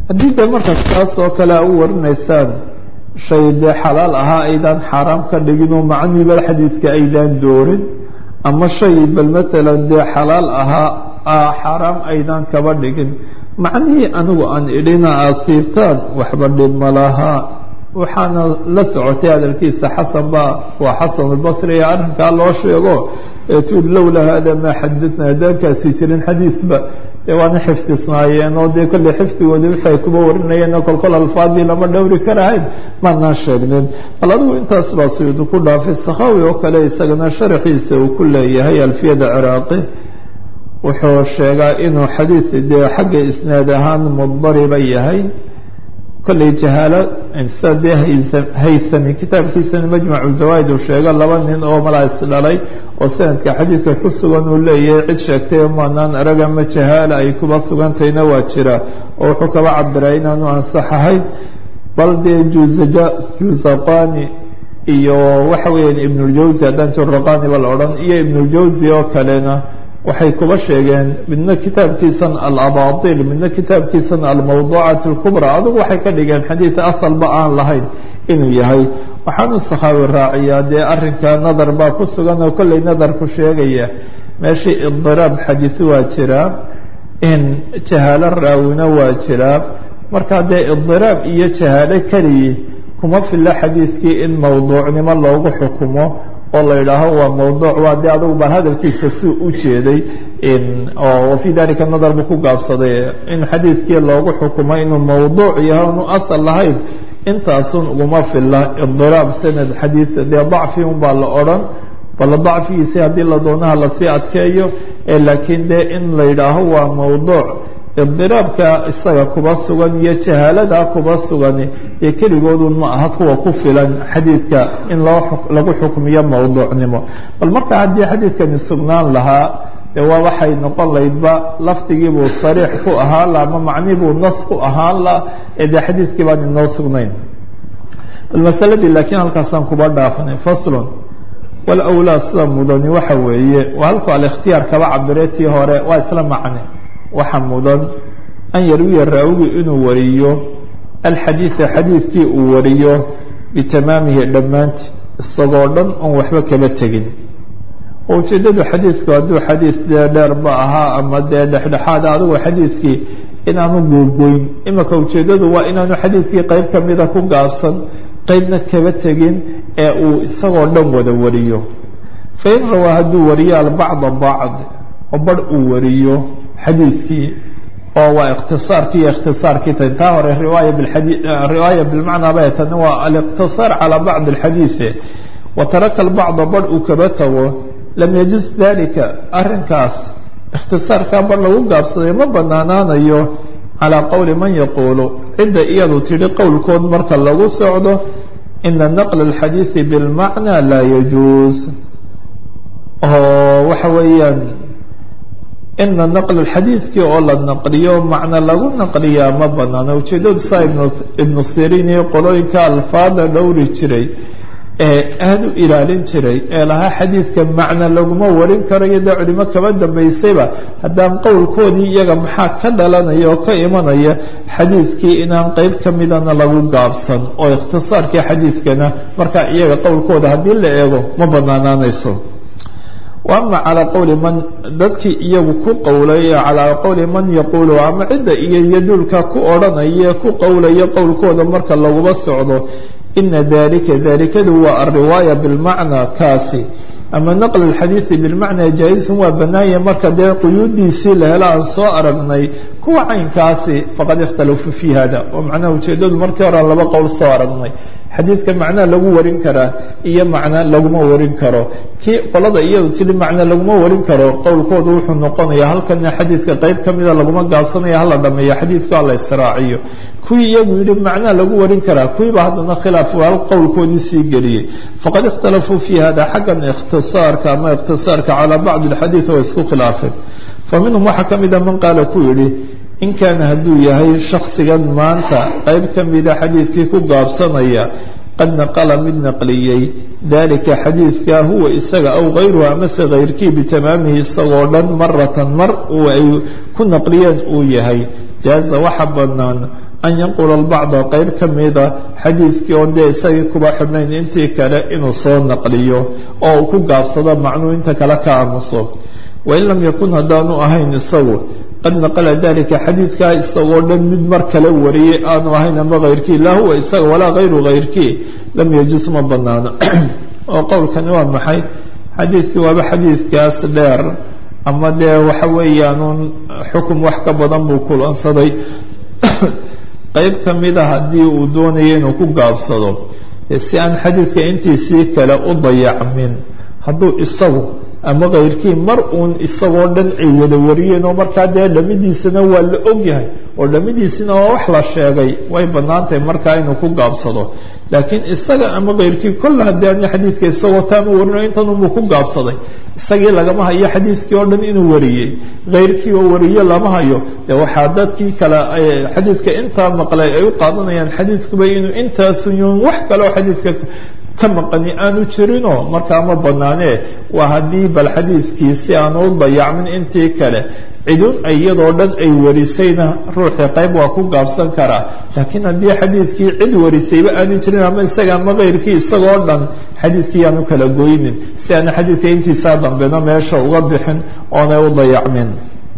haddii dee markaas taas oo kale a u warinaysaan shay dee xalaal ahaa aydaan xaaraam ka dhigin oo macniiba xadiidka aydaan doorin ama shay bal matalan dee xalaal ahaa xaaraam aydaan kaba dhigin macnihii anigu aan idhina asiibtaan waxba dhib ma lahaa waxaana la socotay hadalkiisa xasan ba waa xasan albasri ee arrinkaa loo sheego ee tuuri lowlaa hada maa xadadna haddaankaasi jirin xadiidba dee waana xifdisnaayeen oo dee kolley xifdigooda waxay kuba warinayeen oo kolkol alfaadii lama dhowri karahayn maanaan sheegnin bal adigu intaas baa suyuudi ku dhaafay sakhawi oo kale isagana sharaxiisa uu ku leeyahay alfiyada ciraaqi wuxuu sheegaa inuu xadiid dee xagga isnaad ahaan mudariba yahay kolley jahaalo sida dee haythami kitaabkiisana majmacu zawaaid uu sheego laba nin oo malaa isdhalay oo sanadka xadiidka ku sugan uu leeyahay cid sheegtay maanaan arag ama jahaala ay kuba sugantayna waa jira oo wuxuu kaba cabiraa inaanu ansax ahayn bal dee juzaqani iyo waxa weeyaan ibnuljawsi haddaan juraqani ba la odhan iyo ibnuljawsi oo kalena waxay kuba sheegeen midna kitaabkiisan alabail midna kitaabkiisan almawduucat اlkubra adugu waxay ka dhigeen xadiid asalba aan lahayn inuu yahay waxaanu sakhaawi raaciyaa dee arrinka nadar baa ku sugan oo kolley nadarku sheegaya meeshii idiraab xadiid waa jiraa in jahaalo raawina waa jiraa markaa dee idiraab iyo jahaalo keliyi kuma filo xadiidkii in mawduucnimo loogu xukumo oo la yidhaaho waa mawduuc waa dee adugu baan hadalkiisa si u jeeday oo fii dalika nadar buu ku gaabsaday in xadiidkii loogu xukumo inuu mawduuc yahay inu asal lahayn intaasun uguma fila idiraab sanad xadiid dee dacfi un baa la odhan bala dacfigiisi haddii la doonaha lasii adkeeyo laakiin dee in la yidhaaho waa mawduuc idiraabka isaga kuba sugan iyo jahaaladaa kuba sugan ee keligoodun ma aha kuwa ku filan xadiidka in loo lagu xukmiyo mawduucnimo bal marka haddii xadiidkani sugnaan lahaa dee waa waxay noqon laydba lafdigiibuu sariix ku ahaan la ama macnibuu nas ku ahaan la ee dee xadiidkii baan inoo sugnayn bal masaladii laakiin halkaasaan kuba dhaafanay faslun walawlaa sida mudani waxa weeye waa halku alikhtiyaar kaba cabire tii hore waa isla macne waxa mudan an yarwiya raawigu inuu wariyo alxadiida xadiidkii uu wariyo bitamaamihi dhammaantii isagoo dhan oon waxba kaba tegin oo ujeeddadu xadiidku hadduu xadiid dee dheerba ahaa ama dee dhexdhexaada adigu xadiidkii inaanu googoyn imika ujeeddadu waa inaanu xadiidkii qeyb kamida ku gaabsan qeybna kaba tegin ee uu isagoo dhan wada wariyo fain rawaa hadduu wariyo albacda bacd oo barh uu wariyo xadiidkii oo waa ikhtisaarkii iyo ikhtisaarkii tan taa hore riwaaya biadi riwaaya bilmacnaa bay tani waa aliqtisaar calaa bacdi alxadiide wa taraka albacda barh uu kaba tago lam yajuz dalika arrinkaas ikhtisaarkaa barh lagu gaabsaday ma banaanaanayo calaa qowli man yaquulu cidda iyadu tidhi qowlkood marka lagu socdo ina naqla alxadiidi bilmacnaa laa yajuuz oo waxa weeyaan ina naql xadiidkii oo la naqliyo macno lagu naqliyaa ma banaano ujeeddadu saa ibnu sirin iyo qolooyinka alfaada dhowri jiray ee aada u ilaalin jiray ee lahaa xadiidka macno laguma warin karayo dee culimo kaba dambaysayba haddaan qowlkoodii iyaga maxaa ka dhalanaya oo ka imanaya xadiidkii inaan qeyb ka midana lagu gaabsan oo ikhtisaarkii xadiidkana markaa iyaga qowlkooda haddii la eego ma banaanaanayso ama calaa qowli man dadkii iyagu ku qowlay calaa qowli man yaquulu ama cidda iyo yaduulka ku odhanaya ku qowlaya qowlkooda marka laguma socdo ina dalika dalikadu waa alriwaaya bilmacnaa kaasi ama naql alxadiidi bilmacnaa jaa-isun waa banaanya marka dee quyuudiisii la helo aan soo aragnay kuwa caynkaasi faqad ikhtalafuu fi hada oo macnaha ujeedadu markii hore laba qowl soo aragnay xadiidka macnaa lagu warin karaa iyo macna laguma warin karo kii qolada iyadu tiri macna laguma warin karo qowlkoodu wuxuu noqonayaa halkana xadiidka qeyb ka mida laguma gaabsanaya hala dhameeyo xadiidku hala israaciyo kuwii iyagu yihi macnaa lagu warin karaa kuwiiba haddana khilaaf hal qowlkoodii sii geliyey faqad ikhtalafuu fi hada xaggan ikhtisaarka ama ikhtisaarka calaa bacdi alxadiid oo isku khilaafeen fa minhum waxaa ka mida man qaala ku yidhi in kaana hadduu yahay shaksigan maanta qeyb ka mida xadiidkii ku gaabsanaya qad naqala mid naqliyey dalika xadiidka huwa isaga aw kayruhu amase kayrkii bitamaamihi isagoo dhan maratan mar uu ay ku naqliyeen uu yahay jaaza waxa banaan an yanqula albacda qeyb ka mida xadiidkii oon dee isagii kuba xidhnayn intii kale inuu soo naqliyo oo uu ku gaabsado macnuu inta kale ka aamuso wain lam yakun haddaanu ahayn isagu qad naqala dalika xadiidkaa isagoo dhan mid mar kale wariyay aanu ahayn ama hayrkii laa huwa isaga walaa hayru hayrkii lam yajus ma banaano oo qowlkani waa maxay xadiidkii waaba xadiidkaas dheer ama dee waxa weeyaanuun xukum wax ka badan buu kulansaday qeyb ka mida haddii uu doonayo inuu ku gaabsado si aan xadiidka intiisii kale u dayacmin hadduu isagu ama kayrkii mar uun isagoo dhan ay wada wariyeen oo markaa dee dhamidiisana waa la ogyahay oo dhamidiisina waa wax la sheegay way bannaantahay markaa inuu ku gaabsado laakiin isaga ama kayrkii kolle haddii ani xadiidka isagoo taama warino intanunbuu ku gaabsaday isagii lagama hayo xadiidkii oo dhan inuu wariyey kayrkii oo wariye lama hayo dee waxaa dadkii kale xadiidka intaa maqlay ay u qaadanayaan xadiidkuba inuu intaasunyun wax kaleoo xadiidka ka maqani aanu jirinoo markaa ma banaanee waa haddii bal xadiidkii si aanu u dayacmin intii kale cidun iyadoo dhan ay warisayna ruuxii qayb waa ku gaabsan karaa laakiin haddii xadiidkii cid warisayba aanu jirin ama isaga ama kayrkii isagoo dhan xadiidkii aanu kala goynin si aana xadiidka intiisaa dambena meesha uga bixin oonay u dayacmin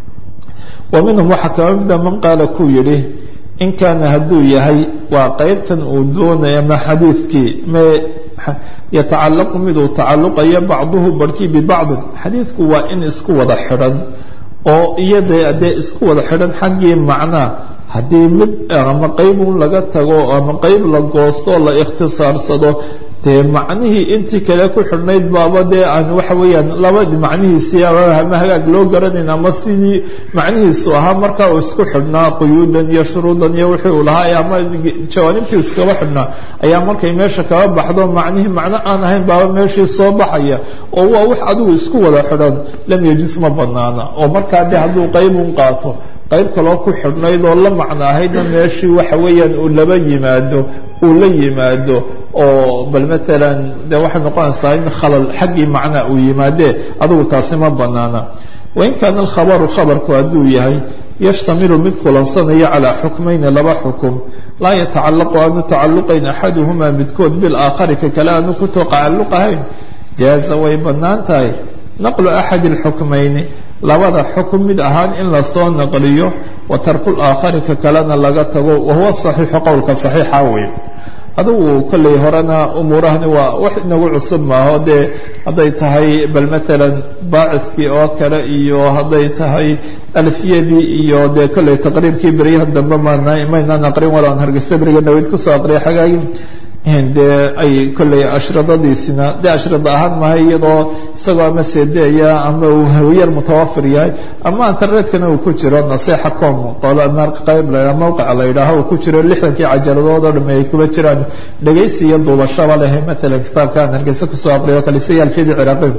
wa minhum waxaa kama mida man qaala kuu yidhi in kaana hadduu yahay waa qeybtan uu doonaya ma xadiidkii me yatacalaqu miduu tacalluqayo bacduhu barhkii bibacdin xadiidku waa in isku wada xidhan oo iyada dee isku wada xidhan xaggii macnaa haddii mid ama qeybuun laga tago ama qeyb la goosto la ikhtisaarsado dee macnihii intii kale ku xidhnayd baaba dee aan waxa weeyaan labadi macnihiisii ama hagaag loo garanayn ama sidii macnihiisu ahaa markaa uu isku xidhnaa quyuudan iyo shuruudan iyo wixii uu lahaa ama jawaanibtii iskaba xidhnaa ayaa markay meesha kaba baxdo macnihii macno aan ahayn baaba meeshii soo baxaya oo waa wax adigu isku wada xidhan lam yajis ma banaana oo markaa dee hadduu qeybuun qaato qayb kaloo ku xidhnayd oo la macno ahaydna meeshii waxa weeyaan uu laba yimaado uu la yimaado oo bal maalan de waxay noqonaysaa in khalal xaggii macnaa uu yimaadee adigu taasi ma banaana wain kaana alkhabaru khabarku hadduu yahay yashtamilu mid kulansanaya calaa xukmayni laba xukum laa yatacalaqu aanu tacaluqayn axaduhumaa midkood bilaakhari ka kale aanu ku tacalluqahayn jaaza way bannaan tahay naqlu axadi alxukmayni labada xukun mid ahaan in lasoo naqliyo wa tarku laakhari ka kalena laga tago wahuwa saxiixu qowlka saxiixa wey adugu kolley horena umuurahani waa wax inagu cusub maaho dee hadday tahay bal maalan baacidkii oo kale iyo hadday tahay alfiyadii iyo dee kolley taqriibkii beryaha dambe maynaan aqrin walaan hargeysa beriga dhaweyd kusoo aqriya xagaagii dee ay kolley ashradadiisina dee ashrada ahaan mahay iyadoo isagoo ama sedeya ama uu hawiyar mutawafir yahay ama internetkana uu ku jiro naseexa com qeyb la mawqica la yidhaaho uu ku jiro lixdankii cajaladood oo dhame ay kuba jiraan dhegaysi iyo duubashaba leh maalan kitaabka aan hargeysa kusoo aqriyo kale siya alfiyadii ciraaqi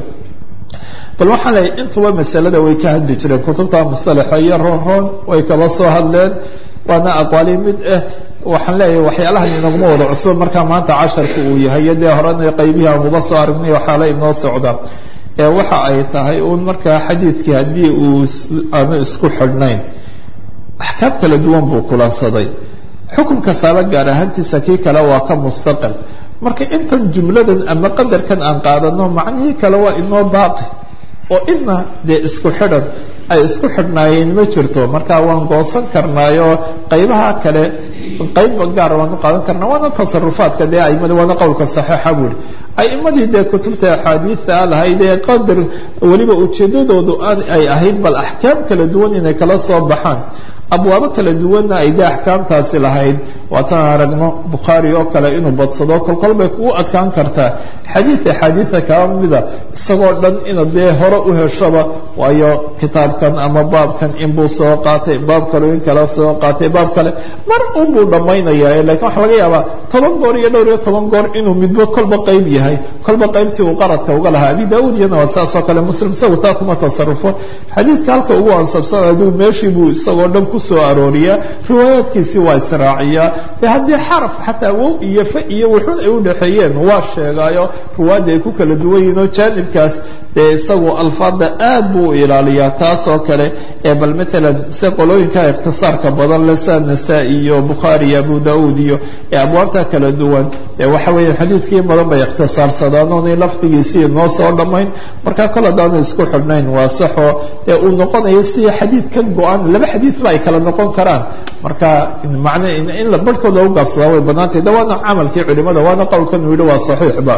bal waxaan leeyahy intuba masalada way ka hadli jireen kutubta musalaxa iyo roon roon way kaba soo hadleen waana aqwaali mid ah waxaan leeyahay waxyaalahan inaguma wada cusbo markaa maanta casharka uu yahay iyo dee horena qaybihii aanuba soo aragnay waxaala inoo socda ee waxa ay tahay uun markaa xadiidkii haddii uu aanu isku xidhnayn axkaam kala duwan buu kulansaday xukunka saaba gaar ahaantiisa kii kale waa ka mustaqil marka intan jumladan ama qadarkan aan qaadano macnihii kale waa inoo baaqi oo ina dee isku xidhan ay isku xidhnaayeen ma jirto marka waan goosan karnaayo qaybaha kale qayba gaar waanu qaadan karnaa waana tasarufaadka dee aimada waana qowlka saxiixa buuri aimadii dee kutubta axaadiida lahayd ee qadar weliba ujeedadoodu ay ahayd bal axkaam kala duwan inay kala soo baxaan abwaabo kala duwanna ay dee axkaamtaasi lahayd waataan aragno bukhaari oo kale inuu badsado kolkol bay kugu adkaan kartaa xadiid axaadiida kaba mida isagoo dhan ina dee hore u heshoba waayo kitaabkan ama baabkan inbuu soo qaatay baab kale in kala soo qaatay baab kale mar unbuu dhammaynaya lakiin waxaa laga yaabaa toban goor iyo dhowr iyo toban goor inuu midbo kolba qayb yahay kolba qaybtii uu qaradka uga lahaa abi daauud iyana waa saas oo kale muslim isagu taa kuma tasarufo xadiidka halka ugu ansabsan aduu meeshii buu isagoo dhan kusoo arooriyaa riwaayaadkiisii waa israaciyaa de haddii xaraf xataa wow iyo fa iyo wuxun ay u dhexeeyeen waa sheegaayo ruwaadda ay ku kala duwan yihiin oo jaanibkaas dee isagu alfaada aad buu u ilaaliyaa taasoo kale ee bal matalan se qolooyinka ikhtisaarka badan le sa nasaa-i iyo bukhaari iyo abu daauud iyo ee abwaabta kala duwan ee waxa weeye xadiidkii badan bay ikhtisaarsadaan oonay lafdigiisii noo soo dhammayn marka kol haddaanu isku xidhnayn waa saxoo dee uu noqonayo sidii xadiid ka go-an laba xadiisba ay kala noqon karaan marka man in la barhkood loogu gaabsadaa way banaantay de waana camalkii culimada waana qowlkan uu yihi waa saxiixba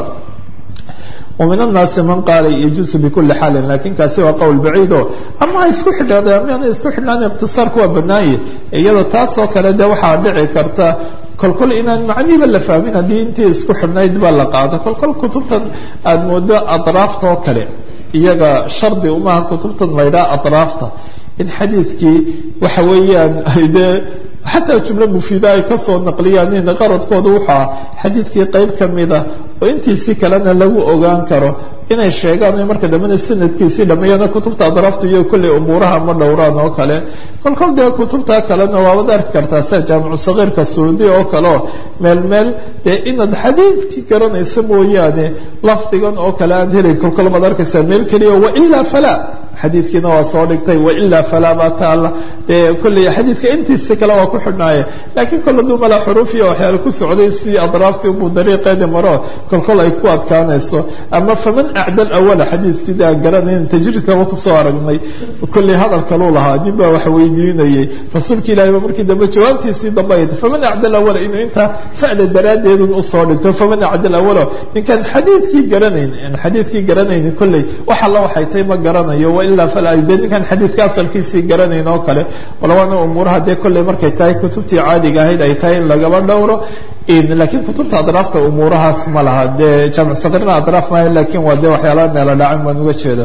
ومن الناaس mن qاaل يجuز بكuلi xاaل lakin kaasi waa qwl baعيid o ama isku xidhade ama isku xidhnaan اktiصاarku waa banaaye iyado taasoo kale de waxaa dhici karta kolkol inaan macnihiba la fahmin haddii intii isku xidhnayd ba la qaado kolkol kutubtan aada moodo aطraafta oo kale iyaga shardi umaha kutubtan laydhaa aطraafta in xadiidkii waxa weeyaan de xataa jumlo mufiida ay ka soo naqliyaan in qaradkooda wuxuu ah xadiidkii qayb ka mida oo intiisii kalena lagu ogaan karo inay sheegaan o marka dambena sanadkiisii dhameeyana kutubta adraaftu iyo kolley umuuraha ma dhowraan oo kale kolkol dee kutubta kalena waabad arki kartaa sida jaamicu sagiirka suudi oo kale oo meel meel dee inaad xadiidkii garanaysa mooyaane lafdigan oo kale aad helayn kolkol baad arkaysaa meel keliya wailaa falaa xadiidkiina waa soo dhigtay wailaa falaa baa taalla dee kolley xadiidka intiisi kale waa ku xidhnaaye laakiin kol haduu mala xuruuf iyo waxyaale ku socday sidii adraaftii ubuu dariiqeedi maro kolkol ay ku adkaanayso ama faman acdal awala xadiidkii aan garanayn tajriidkaba kusoo aragnay kolley hadal kaluu lahaa nin baa wax weydiinayay rasuulka ilahi ba markii dambe jawaabtiisii dambe ay faman acdal awala inuu intaa fa'da daraaddeedun usoo dhigto faman acdal awalo ninkaan xadiidkii garanayn xadiidkii garanaynin kolley wax alla waxay tay ma garanayo wailaa fala dee ninkaan xadiidka asalkiisii garanayn oo kale walabaana umuuraha dee kolley markay tahay kutubtii caadiga ahayd ay tahay in lagaba dhowro laakiin kutubta adraafta umuurahaas ma laha dee jaamic sagiirna adraaf maaha lakin waa dee waxyaalaha meelo dhacan baan uga jeeda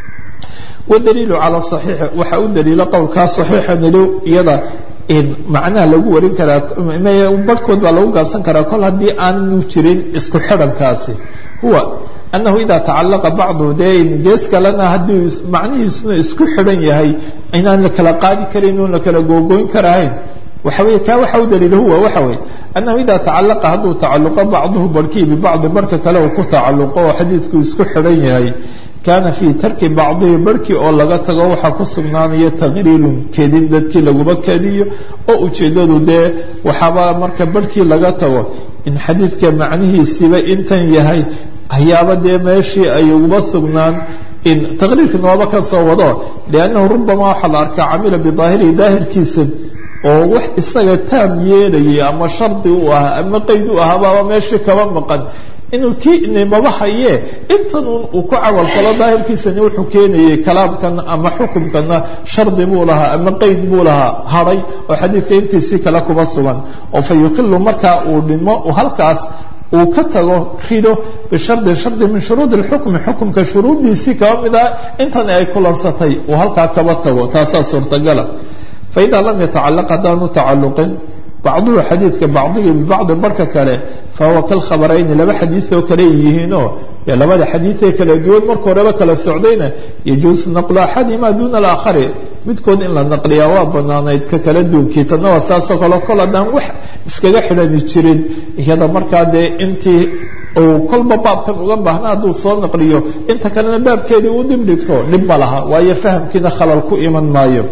wadaliilu calaa saxiixi waxaa u daliila qowlkaa saxiixa nilo iyada macnaha lagu warin karaa barhkood baa lagu gaabsan karaa kol haddii aanu jirin isku xidhankaasi huwa annahu idaa tacalaqa bacdu dee gees kalena haddii macnihiisuna isku xidhan yahay inaan la kala qaadi karayn oon la kala googoyn karahayn waxa wey kaa waxa u daliila huwa waxa weye annahu idaa tacalaqa hadduu tacaluqo bacduhu barhkii bibacdi barhka kale uu ku tacaluqo oo xadiidku isku xidhan yahay kaana fii tarki bacdihi barhkii oo laga tago waxaa ku sugnaanaya taqriirun kedin dadkii laguma kediyo oo ujeeddadu dee waxaaba marka barhkii laga tago in xadiidka macnihiisiiba intan yahay hayaaba dee meeshii ay uguba sugnaan in taqriirka nooba ka soo wado liannahu rubama waxaa la arkaa camila bidaahirihi daahirkiisa oo wax isaga taam yeelayay ama shardi u ahaa ama qeyd u ahaa baaba meeshii kaba maqan inuu kii nimaba hayee intan un uu ku camal falo daahirkiisani wuxuu keenayay kalaamkan ama xukumkana shardi buu lahaa ama qeyd buu lahaa hadhay oo xadiidka intiisii kale kuba sugan oo fa yuqilu markaa uu dhimo halkaas uu ka tago rido bishardin shardi min shuruudi اlxukmi xukumka shuruuddiisii kaba mid ah intan ay kulansatay uu halkaa kaba tago taasaa suurtagala faidaa lam yatacalaq haddaanu tacaluqin bacduhu xadiidka bacdigii bibacdi barhka kale fahuwa kalkhabarayni laba xadiioo kale yihiinoo dee labada xadiiee kala duwan marka horeba kala socdayna yajuusu naqlu axadihima duuna alaakhari midkood in la naqliyaa waa banaanayd ka kala duunkii tanna waa saasoo kale kol haddaan wax iskaga xidhani jirin iyada markaa dee intii uu kolba baabkan uga baahna hadduu soo naqliyo inta kalena baabkeedii uu dib dhigto dhib ma laha waayo fahamkiina khalal ku iman maayo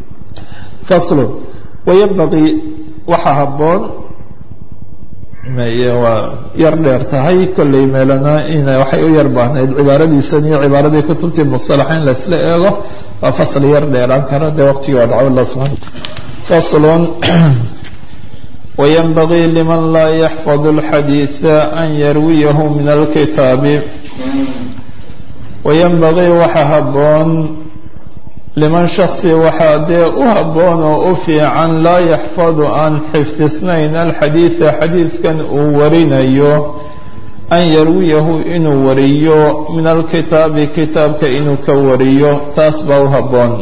faslu wayanbaqii waxaa habboon waa yar dheer tahay kolley meelana in waxay u yar baahnayd cibaaradiisan iyo cibaaradii kutubtii musalaxa in laisla eego waa fasl yar dheeraan kara dee waqtigii waa dhaco allah subxana faslun wayanbagii liman laa yaxfadu اlxadiiثa an yarwiyahu min alkitaabi wayanbagii waxa habboon liman shaksi waxaa dee u habboon oo u fiican laa yaxfadu aan xifdisnayn alxadiida xadiidkan uu warinayo an yarwiyahu inuu wariyo min alkitaabi kitaabka inuu ka wariyo taas baa u habboon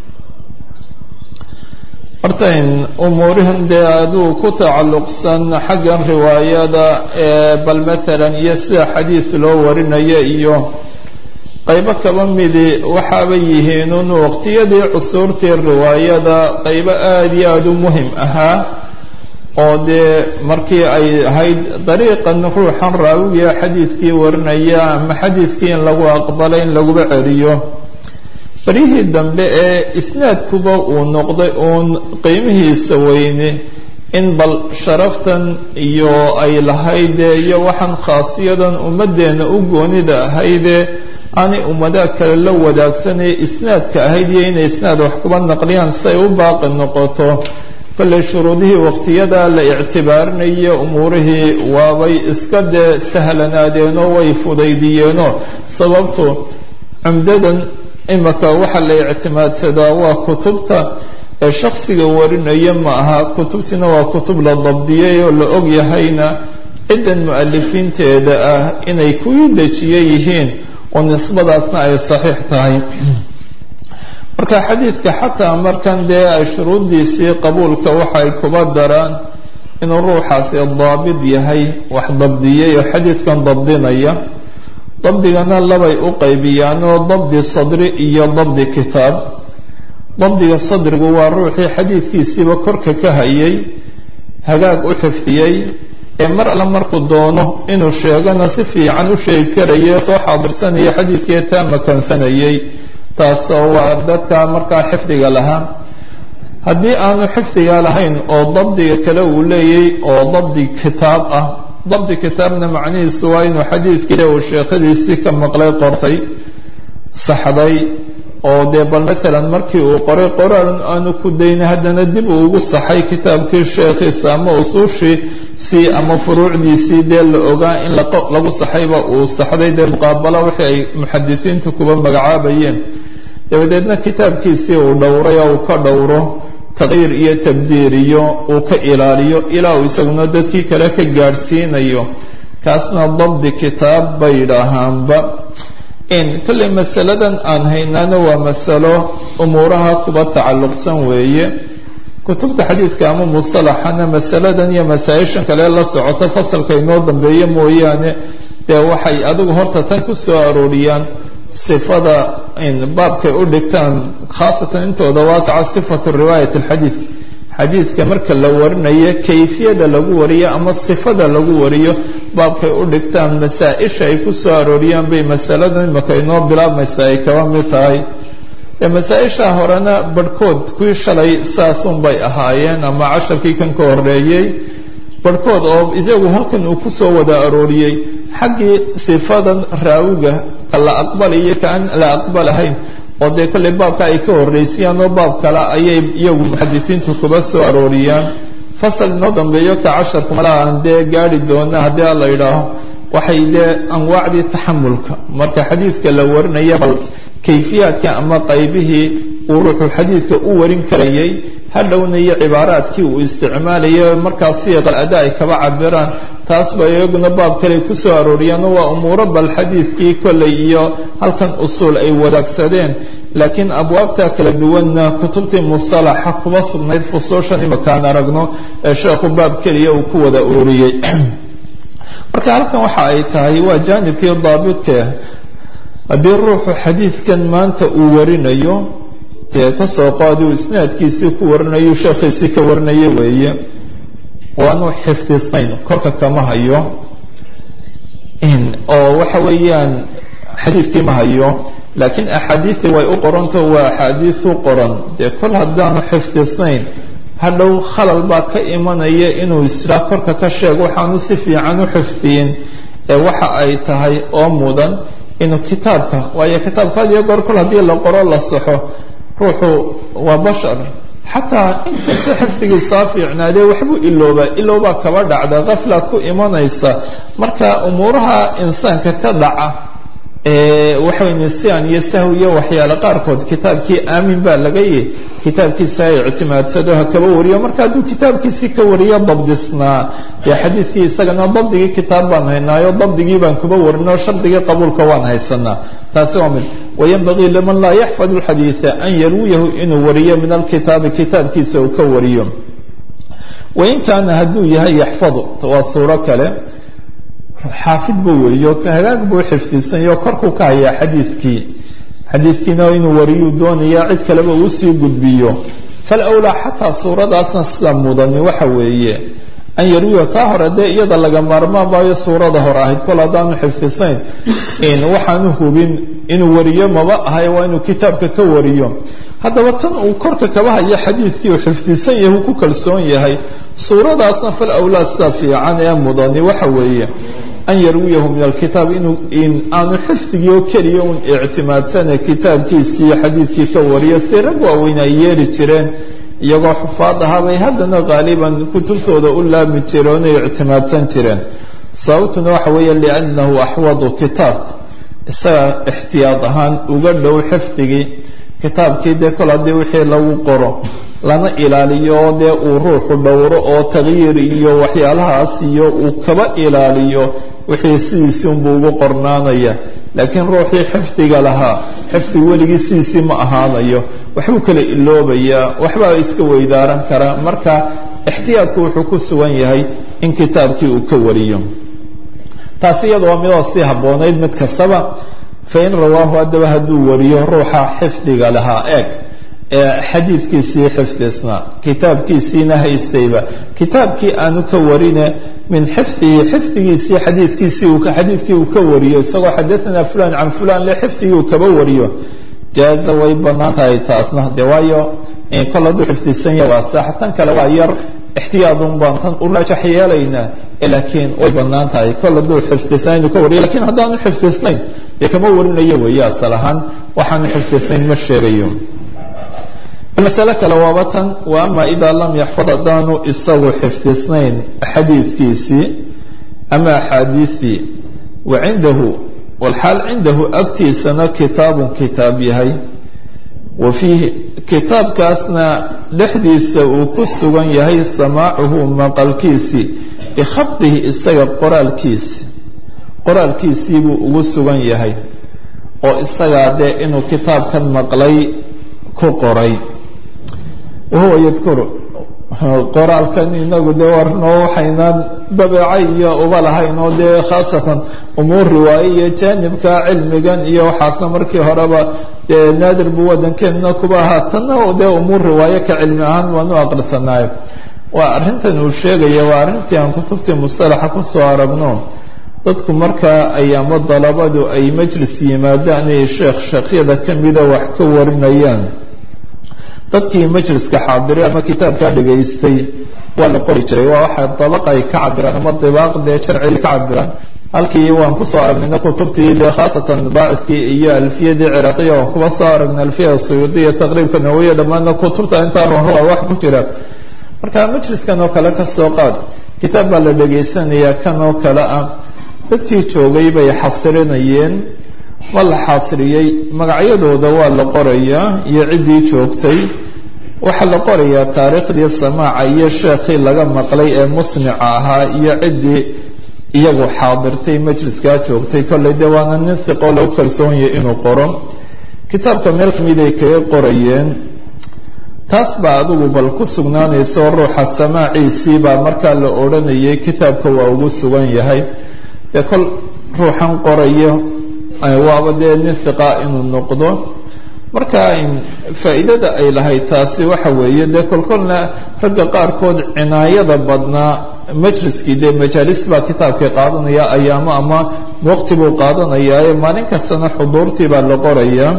hortayn umuurihan dee aduu ku tacalluqsan xaggan riwaayada ee bal maalan iyo sida xadiid loo warinayo iyo qaybo kaba midi waxaaba yihiinun waqtiyadii cusuurtii riwaayada qaybo aada iyo aada u muhim ahaa oo dee markii ay ahayd dariiqan ruuxan raawiga xadiidkii warinaya ama xadiidkii in lagu aqbalay in laguba celiyo baryihii dambe ee isnaadkuba uu noqday uun qiimihiisa weyne in bal sharaftan iyo ay lahaydee iyo waxaan khaasiyadan ummaddeena u goonida ahaydee aanay ummadaha kale la wadaagsanaya isnaadka ahayd iyo inay isnaad wax kuba naqliyaan si ay u baaqi noqoto kolley shuruudihii waqtiyada la ictibaarinaya umuurihii waabay iska dee sahlanaadeenoo way fudaydiyeenoo sababtu cumdadan imika waxa la ictimaadsadaa waa kutubta ee shaksiga warinaya ma aha kutubtiina waa kutub la dabdiyay oo la og yahayna ciddan mu-alifiinteeda ah inay kuwii dejiye yihiin oo nisbadaasna ay saxiix tahay marka xadiidka xataa markan dee ay shuruuddiisii qabuulka waxay kuba daraan inuu ruuxaasi daabid yahay wax dabdiyay oo xadiidkan dabdinaya dabdigana labay u qaybiyaan oo dabdi sadri iyo dabdi kitaab dabdiga sadrigu waa ruuxii xadiidkiisiiba korka ka hayay hagaag u xifdiyey ee mar alle markuu doono inuu sheegana si fiican u sheegi karaya soo xaadirsanaya xadiidkii taa makansanayay taasoo waa dadka markaa xifdiga lahaa haddii aanu xifdiga lahayn oo dabdiga kale uu leeyay oo dabdi kitaab ah dabdi kitaabna macnihiisu waa inuu xadiidkii uu sheekhadiisii ka maqlay qortay saxday oo dee bal maalan markii uu qoray qoraalun aanu ku dayna haddana dib uu ugu saxay kitaabkii sheekhiisa ama usuushiisii ama furuucdiisii dee la ogaa in lagu saxayba uu saxday dee muqaabalo wixii ay muxadisiintu kuba magacaabayeen dabadeedna kitaabkiisii uu dhowray oo uu ka dhowro taqyiir iyo tabdiir iyo uu ka ilaaliyo ilaa uu isaguna dadkii kale ka gaadhsiinayo kaasna dabdi kitaab bay yidhaahaanba in kolley masaladan aan haynaana waa masalo umuuraha kuba tacalluqsan weeye kutubta xadiidka ama musalaxana masaladan iyo masaa-ishan kale la socoto fasalka inoo dambeeya mooyaane dee waxay adigu horta tan ku soo arooriyaan sifada baabkay u dhigtaan khaasatan intooda waasaca sifatu riwaayat alxadiid xadiidka marka la warinayo kayfiyada lagu wariyo ama sifada lagu wariyo baabkay u dhigtaan masaa-isha ay ku soo arooriyaan bay masaladan imaka inoo bilaabmaysa ay kaba mid tahay ee masaa-isha horena barhkood kuwii shalay saasun bay ahaayeen ama casharkii kan ka horeeyey barhkood oo isagu halkan uu ku soo wada arooriyey xaggii sifadan raawiga ka la aqbalayo kaan la aqbalahayn oo dee kolley baabka ay ka horeysiyaan oo baab kale ayay iyagu muxadisiintu kuba soo arooriyaan fasal inoo dambeeyo ka casharku malaa aan dee gaari doona haddii la yidhaaho waxay dee anwaacdii taxamulka marka xadiidka la warinaya bal kayfiyaadka ama qaybihii uu ruuxu xadiidka u warin karayay hadhowna iyo cibaaraadkii uu isticmaalayay markaas siiqal ada ay kaba cabiraan taas ba iyaguna baab kale kusoo arooriyaano waa umuuro bal xadiidkii kolley iyo halkan usuul ay wadaagsadeen laakiin abwaabta kala duwanna kutubtii musalaxa kuma sugnayd fusuushan imakaan aragno ee sheekhu baab keliya uu ku wada ururiyey marka halkan waxa ay tahay waa jaanibkii daabidka haddii ruuxu xadiidkan maanta uu warinayo dee kasoo qaadi uu isnaadkiisii ku warinayo sheekhiisii ka warinaya weeye waanu xifdisnayn korka kama hayo oo waxa weeyaan xadiidkii ma hayo laakiin axaadiisii way u qoranto waa axaadiis u qoran dee kol haddaanu xifdisnayn hadhow khalal baa ka imanaya inuu israa korka ka sheego waxaanu si fiican u xifdiyin ee waxa ay tahay oo mudan inuu kitaabka waayo kitaabka had iyo goor kol haddii la qoro la saxo ruuxu waa bashar xataa inkasta xifdigiisaa fiicnaadee waxbuu iloobaa iloobaa kaba dhacda kafla ku imanaysa marka umuuraha insaanka ka dhaca waxaway nisyaan iyo sahw iyo waxyaale qaarkood kitaabkii aamin baa laga yihi kitaabkiisa ay ictimaadsado ha kaba wariyo marka hadduu kitaabkiisii ka wariyo dabdisnaa dee xadiidkii isagana dabdigii kitaab baan haynaayo dabdigii baan kuba warinoo shardigii qabuulka waan haysanaa taasi waa mid wayanbagii liman laa yaxfad lxadiida an yarwiyahu inuu wariyo min alkitaabi kitaabkiisa uu ka wariyo wain kaana hadduu yahay yaxfadu waa suuro kale xaafid buu wariyo hagaag buu xifdisanyo korkuu ka hayaa xadiidkii xadiidkiina inuu wariyuu doonayaa cid kaleba uu sii gudbiyo falawlaa xataa suuradaasna sida mudani waxa weeye an yarwiyo taa hore dee iyada laga maarmaan maayo suurada hore ahayd kol haddaanu xifdisayn waxaanu hubin inuu wariyo maba ahay waa inuu kitaabka ka wariyo haddaba tan uu korka kaba hayo xadiidkii uu xifdisan yahay uu ku kalsoon yahay suuradaasna fal awlaa sida fiican ee mudani waxa weeye an yarwiyahu min alkitaab inuu aanu xifdigii oo keliya un ictimaadsane kitaabkiisii xadiidkii ka wariyo si rag waaweyn ay yeeli jireen iyagoo xufaad ahaabay haddana qaaliban kutubtooda u laami jireen oonay ictimaadsan jireen sababtuna waxa weeye liannahu axwadu kitaabka isaga ixtiyaad ahaan uga dhow xifdigii kitaabkii dee kol haddii wixii lagu qoro lana ilaaliyo dee uu ruuxu dhowro oo tagyiir iyo waxyaalahaas iyo uu kaba ilaaliyo wixii sidiisii unbuu ugu qornaanaya laakiin ruuxii xifdiga lahaa xifdig weligii sidiisii ma ahaanayo waxbuu kala iloobayaa waxbaa iska weydaaran karaa marka ixtiyaadku wuxuu ku sugan yahay in kitaabkii uu ka wariyo taasi iyada waa midoo sii habboonayd mid kastaba fain rawaahu haddaba hadduu wariyo ruuxa xifdiga lahaa eeg ee xadiidkiisii xifdisnaa kitaabkiisiina haystayba kitaabkii aanu ka warine min xifdihi xifdigiisii xadiidkiisii xadiidkii uu ka wariyo isagoo xadaanaa fulan can fulan le xifdigii uu kaba wariyo jaaza way banaan tahay taasna de waayo kol hadduu xifdisan yahay waa saax tan kale waa yar ixtiyaadun baan tan u raajax yeelaynaa laakiin way banaan tahay kol hadduu xifdisnaa inuu ka wariyo lakiin haddaanu xifdisnayn dee kama warinayo weeye asal ahaan waxaanu xifdisnayn ma sheegayo masale kale waaba tan wa ama idaa lam yaxfad haddaanu isagu xifdisnayn xadiidkiisii ama axaadiisii wa cindahu walxaal cindahu agtiisana kitaabun kitaab yahay wa fiihi kitaabkaasna dhexdiisa uu ku sugan yahay samaacuhu maqalkiisii bikhadihi isaga qoraalkiisi qoraalkiisii buu ugu sugan yahay oo isagaa dee inuu kitaabkan maqlay ku qoray wahuwa yadkuru qoraalkan inagu dee warnoo waxaynaan babeeca iyo uba lahayn oo dee khaasatan umuur riwaaye iyo jaanibka cilmigan iyo waxaasna markii horeba dee naadir buu waddankeenna kuba ahaa tanna dee umuur riwaaye ka cilmi ahaan waanu aqrisanaayo waa arrintan uu sheegaya waa arrintii aan kutubtii mustalaxa kusoo aragno dadku markaa ay ama dalabadu ay majlis yimaadaan ay sheekh sheekhyada ka mida wax ka warinayaan dadkii majliska xaadiray ama kitaabkaa dhegaystay waa la qori jiray waa waxay dabaqa ay ka cabiraan ama dibaaq dee sharciga ka cabiraan halkii waan kusoo aragnayna kutubtii dee khaasatan baacidkii iyo alfiyadii ciraaqiya waan kuba soo aragnay alfiyada suyuudiya taqriibka nawawiya dhammaanna kutubta intaa runrua wax ku jira marka majliskan oo kale kasoo qaad kitaab baa la dhegaysanayaa kan oo kale ah dadkii joogay bay xasirinayeen ma la xaasriyey magacyadooda waa la qorayaa iyo ciddii joogtay waxaa la qorayaa taariikhdii samaaca iyo sheekhii laga maqlay ee musnica ahaa iyo ciddii iyagu xaadirtay majliskaa joogtay kollay dee waana nin hiqoo lagu kalsoonyay inuu qoro kitaabka meel kamid ay kaga qorayeen taas baa adigu bal ku sugnaanayso ruuxa samaaciisii baa markaa la odhanayay kitaabka waa ugu sugan yahay dee kol ruuxan qorayo waaba dee nin hiqa inuu noqdo marka faa'iidada ay lahayd taasi waxa weeye dee kolkolna ragga qaarkood cinaayada badnaa majliskii dee majaalis baa kitaabkii qaadanaya ayaamo ama waqti buu qaadanayaae maalin kastana xuduurtii baa la qorayaa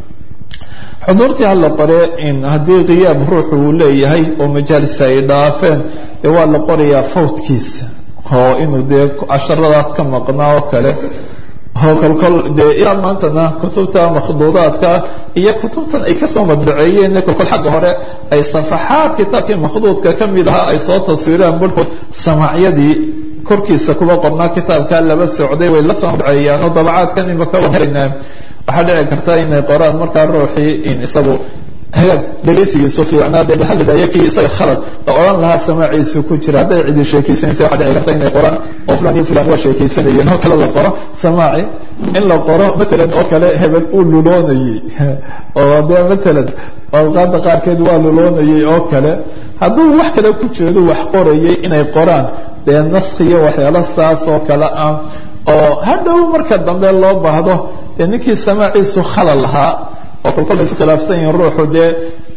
xuduurtii hala qore haddii khiyaab ruuxu uu leeyahay oo majaalis ay dhaafeen dee waa la qorayaa fawdkiisa oo inuu dee casharadaas ka maqnaa oo kale oo kolkol dee ilaa maantana kutubta makhduudaadka iyo kutubtan ay kasoo madbaceeyeen kolkol xagga hore ay safaxaad kitaabkii makhduudka ka mid ahaa ay soo taswiiraan barhkood samaacyadii korkiisa kuba qornaa kitaabka laba socday way la soo madbaceeyaan oo dabacaadkan imaka wahelaynaa waxaa dhici karta inay qoraan markaa ruuxii in isagu hagaag dhegaysigiisu fiicnaa dee bahalidayo kii isaga khalad la odhan lahaa samaaciisu ku jira hadday cidi sheekaysanaysa waxaa dhici karta inay qoraan oo fulan iyo fulan waa sheekaysanayeen oo kale la qoro samaaci in la qoro matalan oo kale hebel uu luloonayey oo dee matalan awqaada qaarkeed waa luloonayey oo kale hadduu wax kale ku jeedo wax qorayay inay qoraan dee naskiyo waxyaalo saas oo kale ah oo hadhow marka dambe loo baahdo dee ninkii samaaciisu khalal lahaa oo kolkol ay isu khilaafsan yihiin ruuxu dee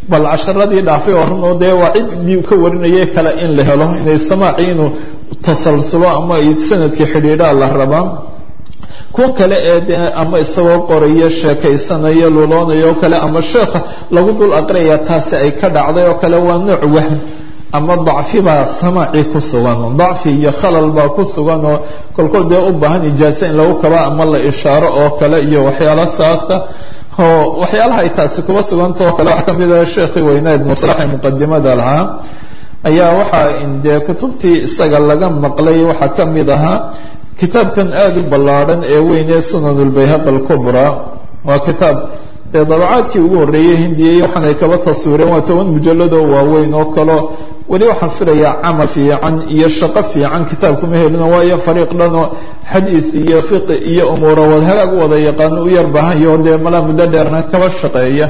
bal casharadii dhaafay oo run oo dee waa ciddii ka warinayay kale in la helo inay samaaci inuu tasalsulo ama sanadkii xidhiidhaa la rabaa kuwa kale ee de ama isagoo qoraya sheekaysanaya luloonayo oo kale ama sheekha lagu dul aqriyaya taasi ay ka dhacday oo kale waa nooc wahn ama dacfi baa samaaci ku sugan dacfi iyo khalal baa ku sugan oo kolkol dee u baahan ijaaso in lagu kaba ama la ishaaro oo kale iyo waxyaalo saasa oo waxyaalaha ay taasi kuba suganta oo kale waxaa ka mid ah sheekhii weynaa ibnu salax ee muqadimada lahaa ayaa waxaa dee kutubtii isaga laga maqlay waxaa ka mid ahaa kitaabkan aada u ballaadhan ee weyn ee sunan lbayhaq alkubra waa kitaab dee dabacaadkii ugu horreeyey hindiyay waxaan ay kaba taswiireen waa toban mujalladoo waaweyn oo kaleo weli waxaan filayaa camal fiican iyo shaqo fiican kitaabkuma helino waayo fariiq dhanoo xadiid iyo fiqi iyo umuura wad hagaag u wada yaqaano u yar bahanyo dee malaa muddo dheerna kaba shaqeeya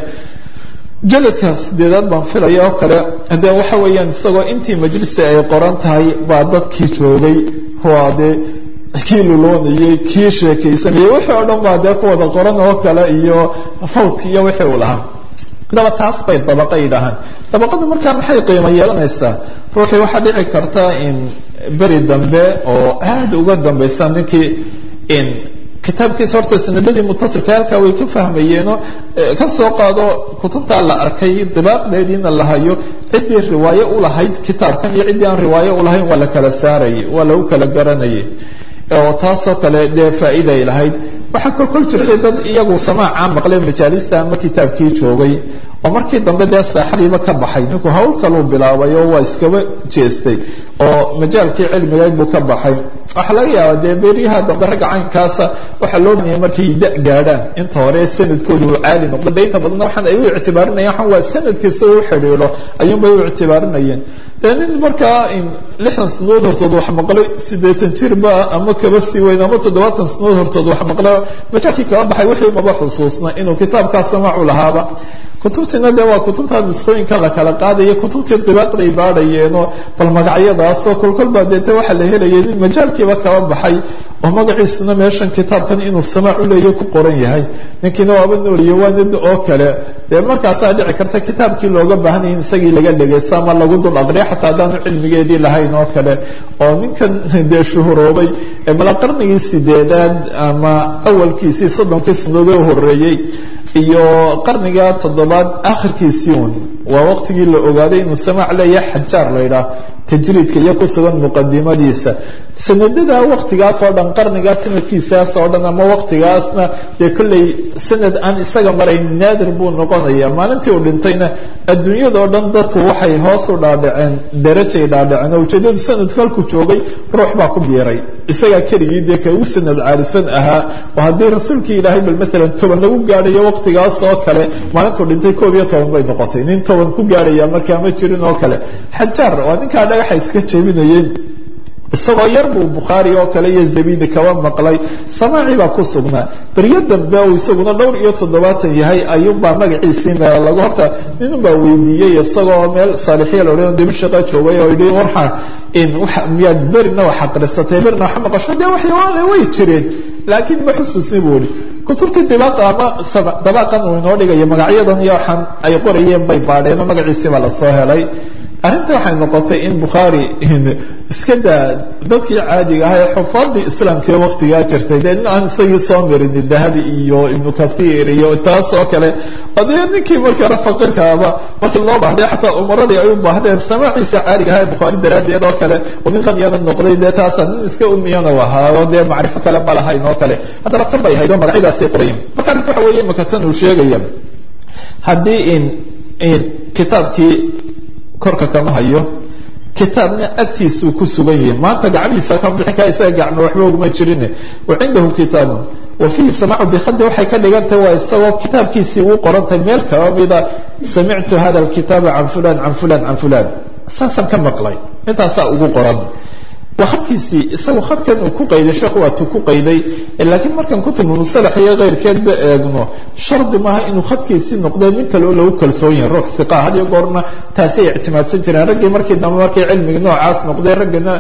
jaladka sideedaad baan filaya oo kale dee waxa weeyaan isagoo intii majlisi ay qoran tahay baa dadkii joogay waa dee kii luloonayey kii sheekaysanayay wixii oo dhan baa dee ku wada qoran oo kale iyo fawt iyo wixii uu lahaa haddaba taas bay dabaqa yidhaahaan dabaqada markaa maxay qiimo yeelanaysaa ruuxii waxaa dhici karta in beri dambe oo aada uga dambaysa ninkii in kitaabkiisa horta sanadadii mutasilka halkaa way ka fahmayeenoo ka soo qaado kutubtaa la arkay dibaaqdeediina la hayo ciddii riwaayo u lahayd kitaabkan iyo ciddii aan riwaayo u lahayn waa la kala saarayay waa lagu kala garanayay oo taasoo kale dee faa'iiday lahayd waxaa kolkol jirtay dad iyagu samaaca maqlay majaalista ama kitaabkii joogay oo markii dambe dee saaxadiiba ka baxay ninku hawl kaluu bilaabay oo waa iskaba jeestay oo majaalkii cilmigeed buu ka baxay waxaa laga yaabaa dee beryaha dambe ragga caynkaasa waxaa loo banayay markay da gaadhaan inta hore sanadkoodu uu caali noqdo de inta badanna waxaan ay u ictibaarinayaan waxaan waa sanadkiisa u xidhiidho ayuunbay u ictibaarinayeen dee nin markaa lixdan sanadood hortood wax maqlay siddeetan jirba ama kaba sii weyn ama toddobaatan sanadood hortood wax maqlay majaalkii kaba baxay wixii maba xusuusna inuu kitaabkaa samaacu lahaaba kutubtiina de waa kutubta nusqooyinka la kala qaadaya kutubtii dibaaqday baadhayeenoo bal magacyadaasoo kolkolbaa deete waxaa la helayay nin majaalkiiba kaba baxay oo magaciisuna meeshan kitaabkan inuu samaac uleeya ku qoran yahay ninkiina waaba nooliye waa nid oo kale dee markaasaa dhici karta kitaabkii looga baahnaya in isagii laga dhegaysto ama lagu dul aqriya xataa haddaanu cilmigeedii lahayn oo kale oo ninkan dee shuhuroobay ee mala qarnigii sideedaad ama awalkiisii soddonkii sanadood oo horeeyey iyo qarniga toddobaad akhirkiisii un waa waqtigii la ogaaday inuu samaac leeyahay xajaar la ydhaah tajriidka iyo ku sugan muqadimadiisa sanadada waqtigaas oo dhan qarnigaa sanadkiisaas oo dhan ama waqtigaasna dee kolley sanad aan isaga marayn naadir buu noqonaya maalintii uu dhintayna adduunyadao dhan dadku waxay hoos u dhaadhaceen darajay dhaadhaceen oo ujeedadu sanadku halkuu joogay ruux baa ku biiray isagaa keligii dee ka ugu sanad caalisan ahaa oo haddii rasuulkii ilaahay bal maalan toban lagu gaadhayo waqtigaas oo kale maalintuu dhintay koob iyo toban bay noqotay nin toban ku gaadhaya markaa ma jirin oo kale xajaar waa ninkaa dhagaxa iska jebinayeen isagoo yar buu bukhaari oo kale iyo zabidi kaba maqlay samaaci baa ku sugnaa beryo dambe uu isaguna dhowr iyo toddobaatan yahay ayuunbaa magaciisii meel lagu horta ninunbaa weydiiyey isagoo meel saalixiya la odhan dimashaqa joogay oo yidhi warxa in miyaad berina wax aqrisatay berina wax maqasho dee waxyaale way jireen laakiin ma xusuusni buu ihi kutubtii dibaaqa ama dabaaqan uu inoo dhigayo magacyadan iyo waxaan ay qorayeen bay baadheen oo magaciisii baa lasoo helay arrinta waxay noqotay in bukhaari iska daa dadkii caadiga ahaa ee xufaadii islaamka ee waktigaa jirtay dee nin aan isagii soo marin dahabi iyo ibnu kathiir iyo taas oo kale oo dee ninkii markii hore faqiirkaaba markii loo baahday xataa umaradii ay u baahdeen samaaciisa caadiga ahaa ee bukhaari daraaddeed oo kale oo nin qaniyana noqday dee taasa nin iska umiyana u ahaa oo dee macrifo kale ma lahayn oo kale haddaba tan bay ahayd oo magacyadaasay qorayen marka arrinta waxa weeye imaka tan uu sheegaya haddii in in kitaabkii korka kama hayo kitaabna agtiisuu ku sugan yahay maanta gacmihiisa kama bixin kara isaga gacmo waxba uguma jirin wa cindahu kitaabun wa fiihi samaacu bikhadi waxay ka dhigantahay waa isagoo kitaabkiisii uu qorantahay meel kaba mida samictu hada alkitaaba can fulan can fulan can fulan saasaan ka maqlay intaasaa ugu qoran waa khadkiisii isagu khadkan uu ku qayday sheekhu waatuu ku qayday laakiin markaan kutubu musalax iyo keyrkeedba eegno shardi maaha inuu khadkiisii noqdee nin kale oo lagu kalsoon yahay ruux siqa had iyo goorna taasi ay ictimaadsan jireen raggii markii dambe markay cilmigii noocaas noqdee raggana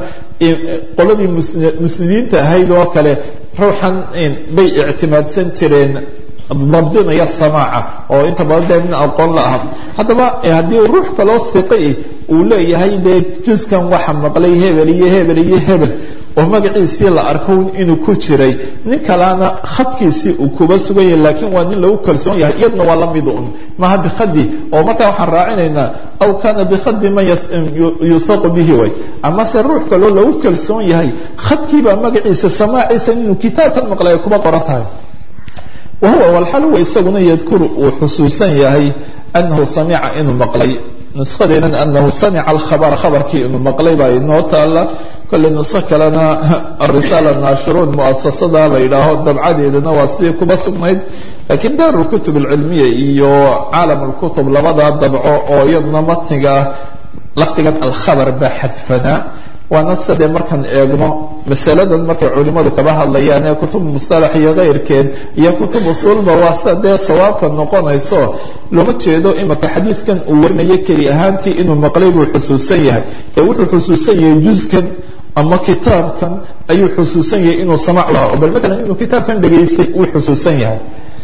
qoladii musnidiinta ahayd oo kale ruuxan bay ictimaadsan jireen dabdinaya samaaca oo inta badan dee nin aqoon la aha haddaba haddii ruux kaloo hiqi uu leeyahay dee juskan waxa maqlay hebel iyo hebel iyo hebel oo magaciisii la arko inuu ku jiray nin kalena khadkiisii uu kuba sugan yahay laakiin waa nin lagu kalsoon yahay iyadna waa la mid un maha bikhadi oo markaa waxaan raacinaynaa aw kana bikhadi man yusaqu bihi way amase ruux kaloo lagu kalsoon yahay khadkiibaa magaciisa samaaciisa inuu kitaabkan maqlay ay kuba qoran tahay wahuwa walxal huwa isaguna yadkuru uu xusuusan yahay anahu samica inuu maqlay nuskhadeedan anahu samica alkhabara khabarkii inuu maqlay baa inoo taala kolley nusko kalena arisaala naashiruun muasasada la yidhaaho dabcadeedana waa sidii kuba sugnayd laakiin daaru kutub alcilmiya iyo caalam lkutub labada dabco oo iyaduna matniga ah lafdigan alkhabar baa xadfanaa waana sidee markaan eegno masaladan markay culimadu kaba hadlayaan ee kutub mustalax iyo keyrkeed iyo kutub usuulba waa sida dee sawaabka noqonayso looma jeedo imaka xadiidkan uu warinayo keli ahaantii inuu maqlay buu xusuusan yahay ee wuxuu xusuusan yahay juskan ama kitaabkan ayuu xusuusan yahay inuu samac lahaa bal maalan inuu kitaabkan dhegaystay uu xusuusan yahay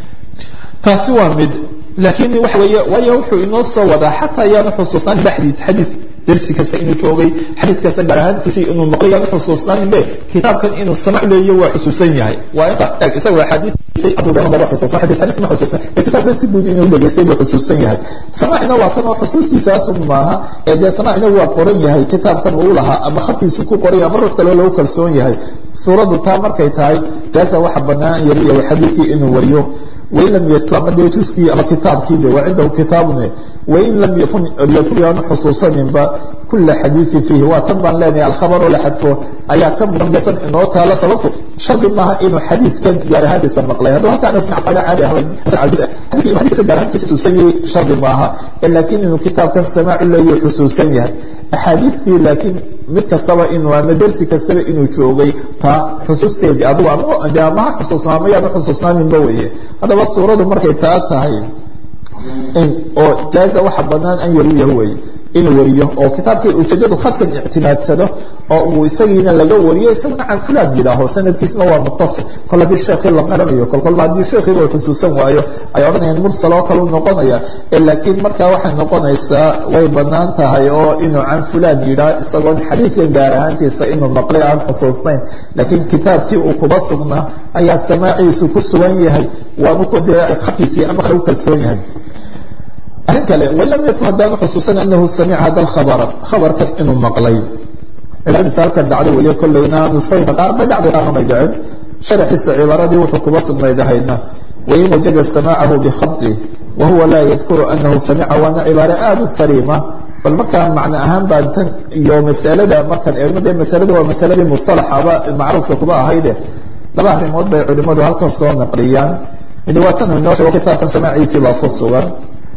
taasi waa mid laakiin waxa weeye waayo wuxuu inoo soo wadaa xataa ayaanu xusuusnaan baxdiid xadiid dersi kasta inuu joogay xadiid kasta gaar ahaantiisi inuu maqlay yaanu xusuusnaaninbe kitaabkan inuu samac leeyo waa xusuusan yahay waa inta eg isaga axaadiisay aduuba xusuusan xadiid xadiid ma xusuusan ee kitaabkan si guud inuu dhegaystay buu xusuusan yahay samacina waa kan oo xusuustiisaasun maaha ee dee samacina waa qoran yahay kitaabkan uu lahaa ama khadkiisu ku qoran yahay ama ruux kaloo lagu kalsoon yahay suuraddu taa markay tahay jaasa waxa bannaan yariya xadiidkii inuu wariyo wain lam yadkur ama dee juskii ama kitaabkii de waa cindahu kitaabune wain lam yakun yadkur yaanu xusuusaninba kula xadiiin fiihi waa tan baan leenahay alkhabaroo la xadfo ayaa ka muqadasan inoo taala sababto shardi maaha inuu xadiidkan gaar ahaantiisa maqlay hadduu halkaa nafsicafada caadi ahayn xadiidkiisa gaar ahaantiisa xusuusan yahay shardi maaha laakiin inuu kitaabkan samaacu leeyo xusuusan yahay axaadiidtii laakiin mid kastaba inuu ama dersi kastaba inuu joogay taa xusuusteedii adigu ama amaha xusuusnaa ama yaanu xusuusnaaninba weeye haddaba suuradu markay taa tahay oo jaaza waxa banaan an yaruyaha weeye inuu wariyo oo kitaabkii ujeedadu khadkan ictimaadsado oo uu isagiina laga wariyo isaguna can fulan yidhaaho sanadkiisna waa mutasil kol haddii sheekhii la qaranayo kol kolba haddii sheekhiiba uu xusuusan waayo ay odhanayaan mursal oo kale u noqonaya laakiin markaa waxay noqonaysaa way banaan tahay oo inuu can fulan yidhaah isagoon xadiidkan gaar ahaantiisa inuu maqlay aan xusuusnayn laakiin kitaabkii uu kuba sugnaa ayaa samaaciisu ku sugan yahay waanu dee khadkiisii ama lagu kalsoon yahay arrin kale wain lam yadkur haddaanu xusuusan anahu samica hada lkhabara khabarkan inuu maqlay cibaadadiisa halkan dhacday weeye kollayna nusooyinka qaar bay dhacday qaarna bay dhicin sharaxiisa cibaaradii wuxuu kuba sugnayd ahaydna wain wajada samaacahu bikhadi wahuwa laa yadkuru anahu samica waana cibaare aada u saliima bal markaa macno ahaan baan tan iyo masalada markaan eegno dee masalada waa masaladii mustalaxaba macruufka kuba ahayde laba arrimood bay culimadu halkan soo naqliyaan mid waa tan inoo sheego kitaabkan samaaciisii baa ku sugan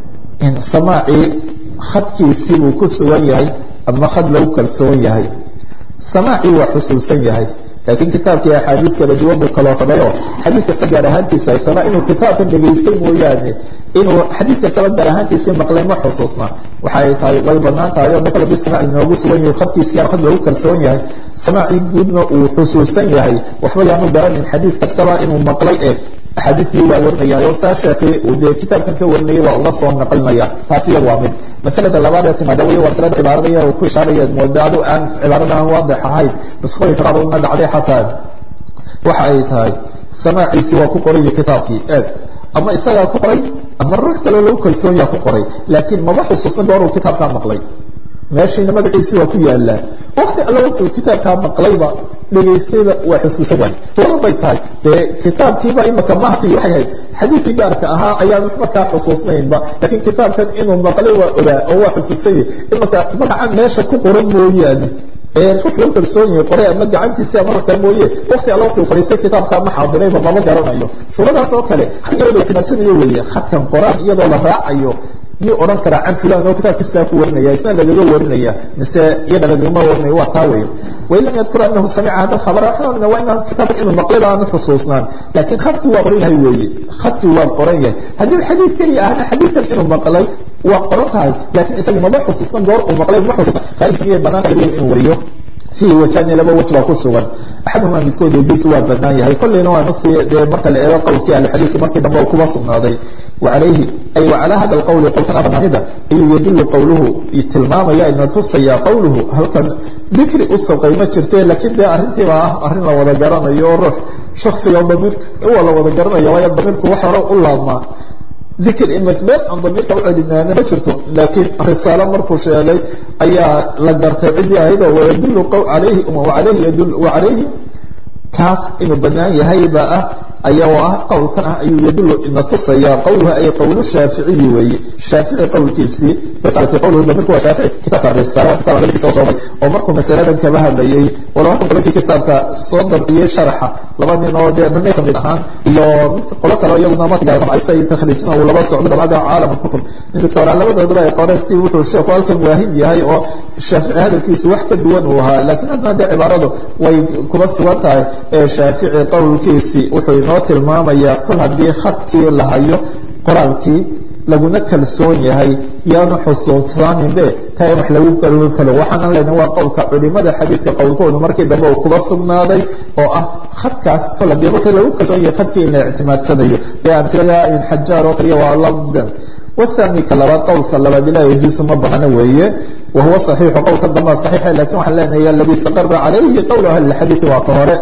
samaacii khadkiisii buu ku sugan yahay ama khad lagu kalsoon yahay samaacii waa xusuusan yahay laakiin kitaabkii axaadiid kala duwan buu kaloo sameeyo xadiid kasta gaar ahaantiisa haysana inuu kitaabkan dhegaystay mooyaane inuu xadiid kastaba gaar ahaantiisii maqlay ma xusuusna waxay tahay way banaan tahay oo kale hadii samaaci inoogu sugan yahay khadkiisii ama khad lagu kalsoon yahay samaacii guudna uu xusuusan yahay waxba yaanu garanin xadiid kastaba inuu maqlay ee axaadiidkii waa warinaya oo saa sheekhi uu dee kitaabkan ka warinayay waa uga soo naqlinaya taasi iyada waa mid masalada labaad ee timaada wey waa masalada cibaarada yar uu ku ishaaraya mooda adu aan cibaarada aan waadix ahayn nusqooyinka qaar una dhacday xataa waxa ay tahay samaaciisii waa ku qoraya kitaabkii eeg ama isagaa ku qoray ama ruux kaloo lagu kalsoon yaha ku qoray laakiin maba xusuusan gooruu kitaabkaa maqlay meeshiina magaciisi waa ku yaalaa wakti alla waktigu kitaabkaa maqlayba dhegaystayba waa xusuusan waay suura bay tahay dee kitaabkiiba imaka mahti waxay ahayd xadiidkii gaarka ahaa ayaan wax markaa xusuusnaynba laakiin kitaabkan inuu maqlay waa ogaa oo waa xusuusanya imaka magacan meesha ku qoran mooyaane ee ruux lagu kalsoon yahay qoray ama gacantiisi ama wax kale mooye wakti alla wakti uu fadhiistay kitaabkaa ma xaadirayba mama garanayo suuradaas oo kale khadkala timaadsanaya weeye khadkan qoraan iyadoo la raacayo miyuu odhan karaa can fulan oo kitaabka sidaa ku warinaya isna lagaga warinaya mise iyada lagagama warinaya waa taa weeye wain lam yadkur anahu samica hada alkhabara waxaan odhanaa waa inaan kitaabka inuu maqlay aanu xusuusnaan laakiin khadkii waa qoran yahay weeye khadkii waa qoran yahay haddii xadiid keliya ahna xadiidkan inuu maqlay waa qoran tahay laakiin isagii maba xusuusnan goor uu maqlay ma xusuusnan khaalifs miyay banaanta inuu wariyo fiihi wajani laba waj baa ku sugan axaduhumaa midkood yajuusu waa banaan yahay kolleyna waa nasi dee marka la eego qowlkii ahluxadiidka markii dambe kuba sugnaaday wacalayhi ay wacalaa hada lqowli qowlkan abanaanida ayuu yadullu qowluhu tilmaamaya ina tusaya qowluhu halkan dikri u sawqay ma jirte laakiin dee arrintiiba ah arrin la wada garanayo oo ruux shaksiga damiir waa la wada garanaya waayo damiirku wax hore u laabmaa dikr imik meel aan damiirka u celinaana ma jirto laakiin risaalo markuu sheegay ayaa la gartay ciddii ayadoo wayadullu alayhi alayhi yadul wacalayhi kaas inuu banaan yahay baa ah ayaa oo ah qowlkan ah ayuu yadullu ina tusaya qowluhu ay qowlu shaaficiyi weeye shaafici qowlkiisii risalati qowluhu damirku waa shaafici kitaabka risaala kitabka laftiisa soo oo markuu masaladan kaba hadlayay wala halkan qolokii kitaabka soo dabciyey sharaxa laba nin oo dee dhamay kamid ahaan iyo midka qolo kale iyaguna matiga rabcaysay takhriijna uu laba socdo dabcada caalam kutub in doctor labadooduba ay qoreen si wuxuu sheekhu halkan waahid yahay oo shaafici hadalkiisu wax ka duwan uu ahaa laakiin haddana dee cibaaradu way kuba sugan tahay ee shaafici qowlkiisii wuxuu inoo tilmaamayaa kol haddii khadkii la hayo qoraalkii laguna kalsoon yahay yaanu xusuusaaninbe taa in wax lagu kaloo kalo waxaana lena waa qowlka culimada xadiidka qowlkoodu markii dambe uu kuba sugnaaday oo ah khadkaas kol haddii markii lagu kalsoon yahay khadkii in la ictimaadsanayo ee amtilada in xajaar oo kaliya waa lagan والثاني كلبات قول كلبات لا يجوز ما بحنا ويه وهو صحيح قول كدما صحيح لكن وحنا لنا الذي استقر عليه قول أهل الحديث وقهره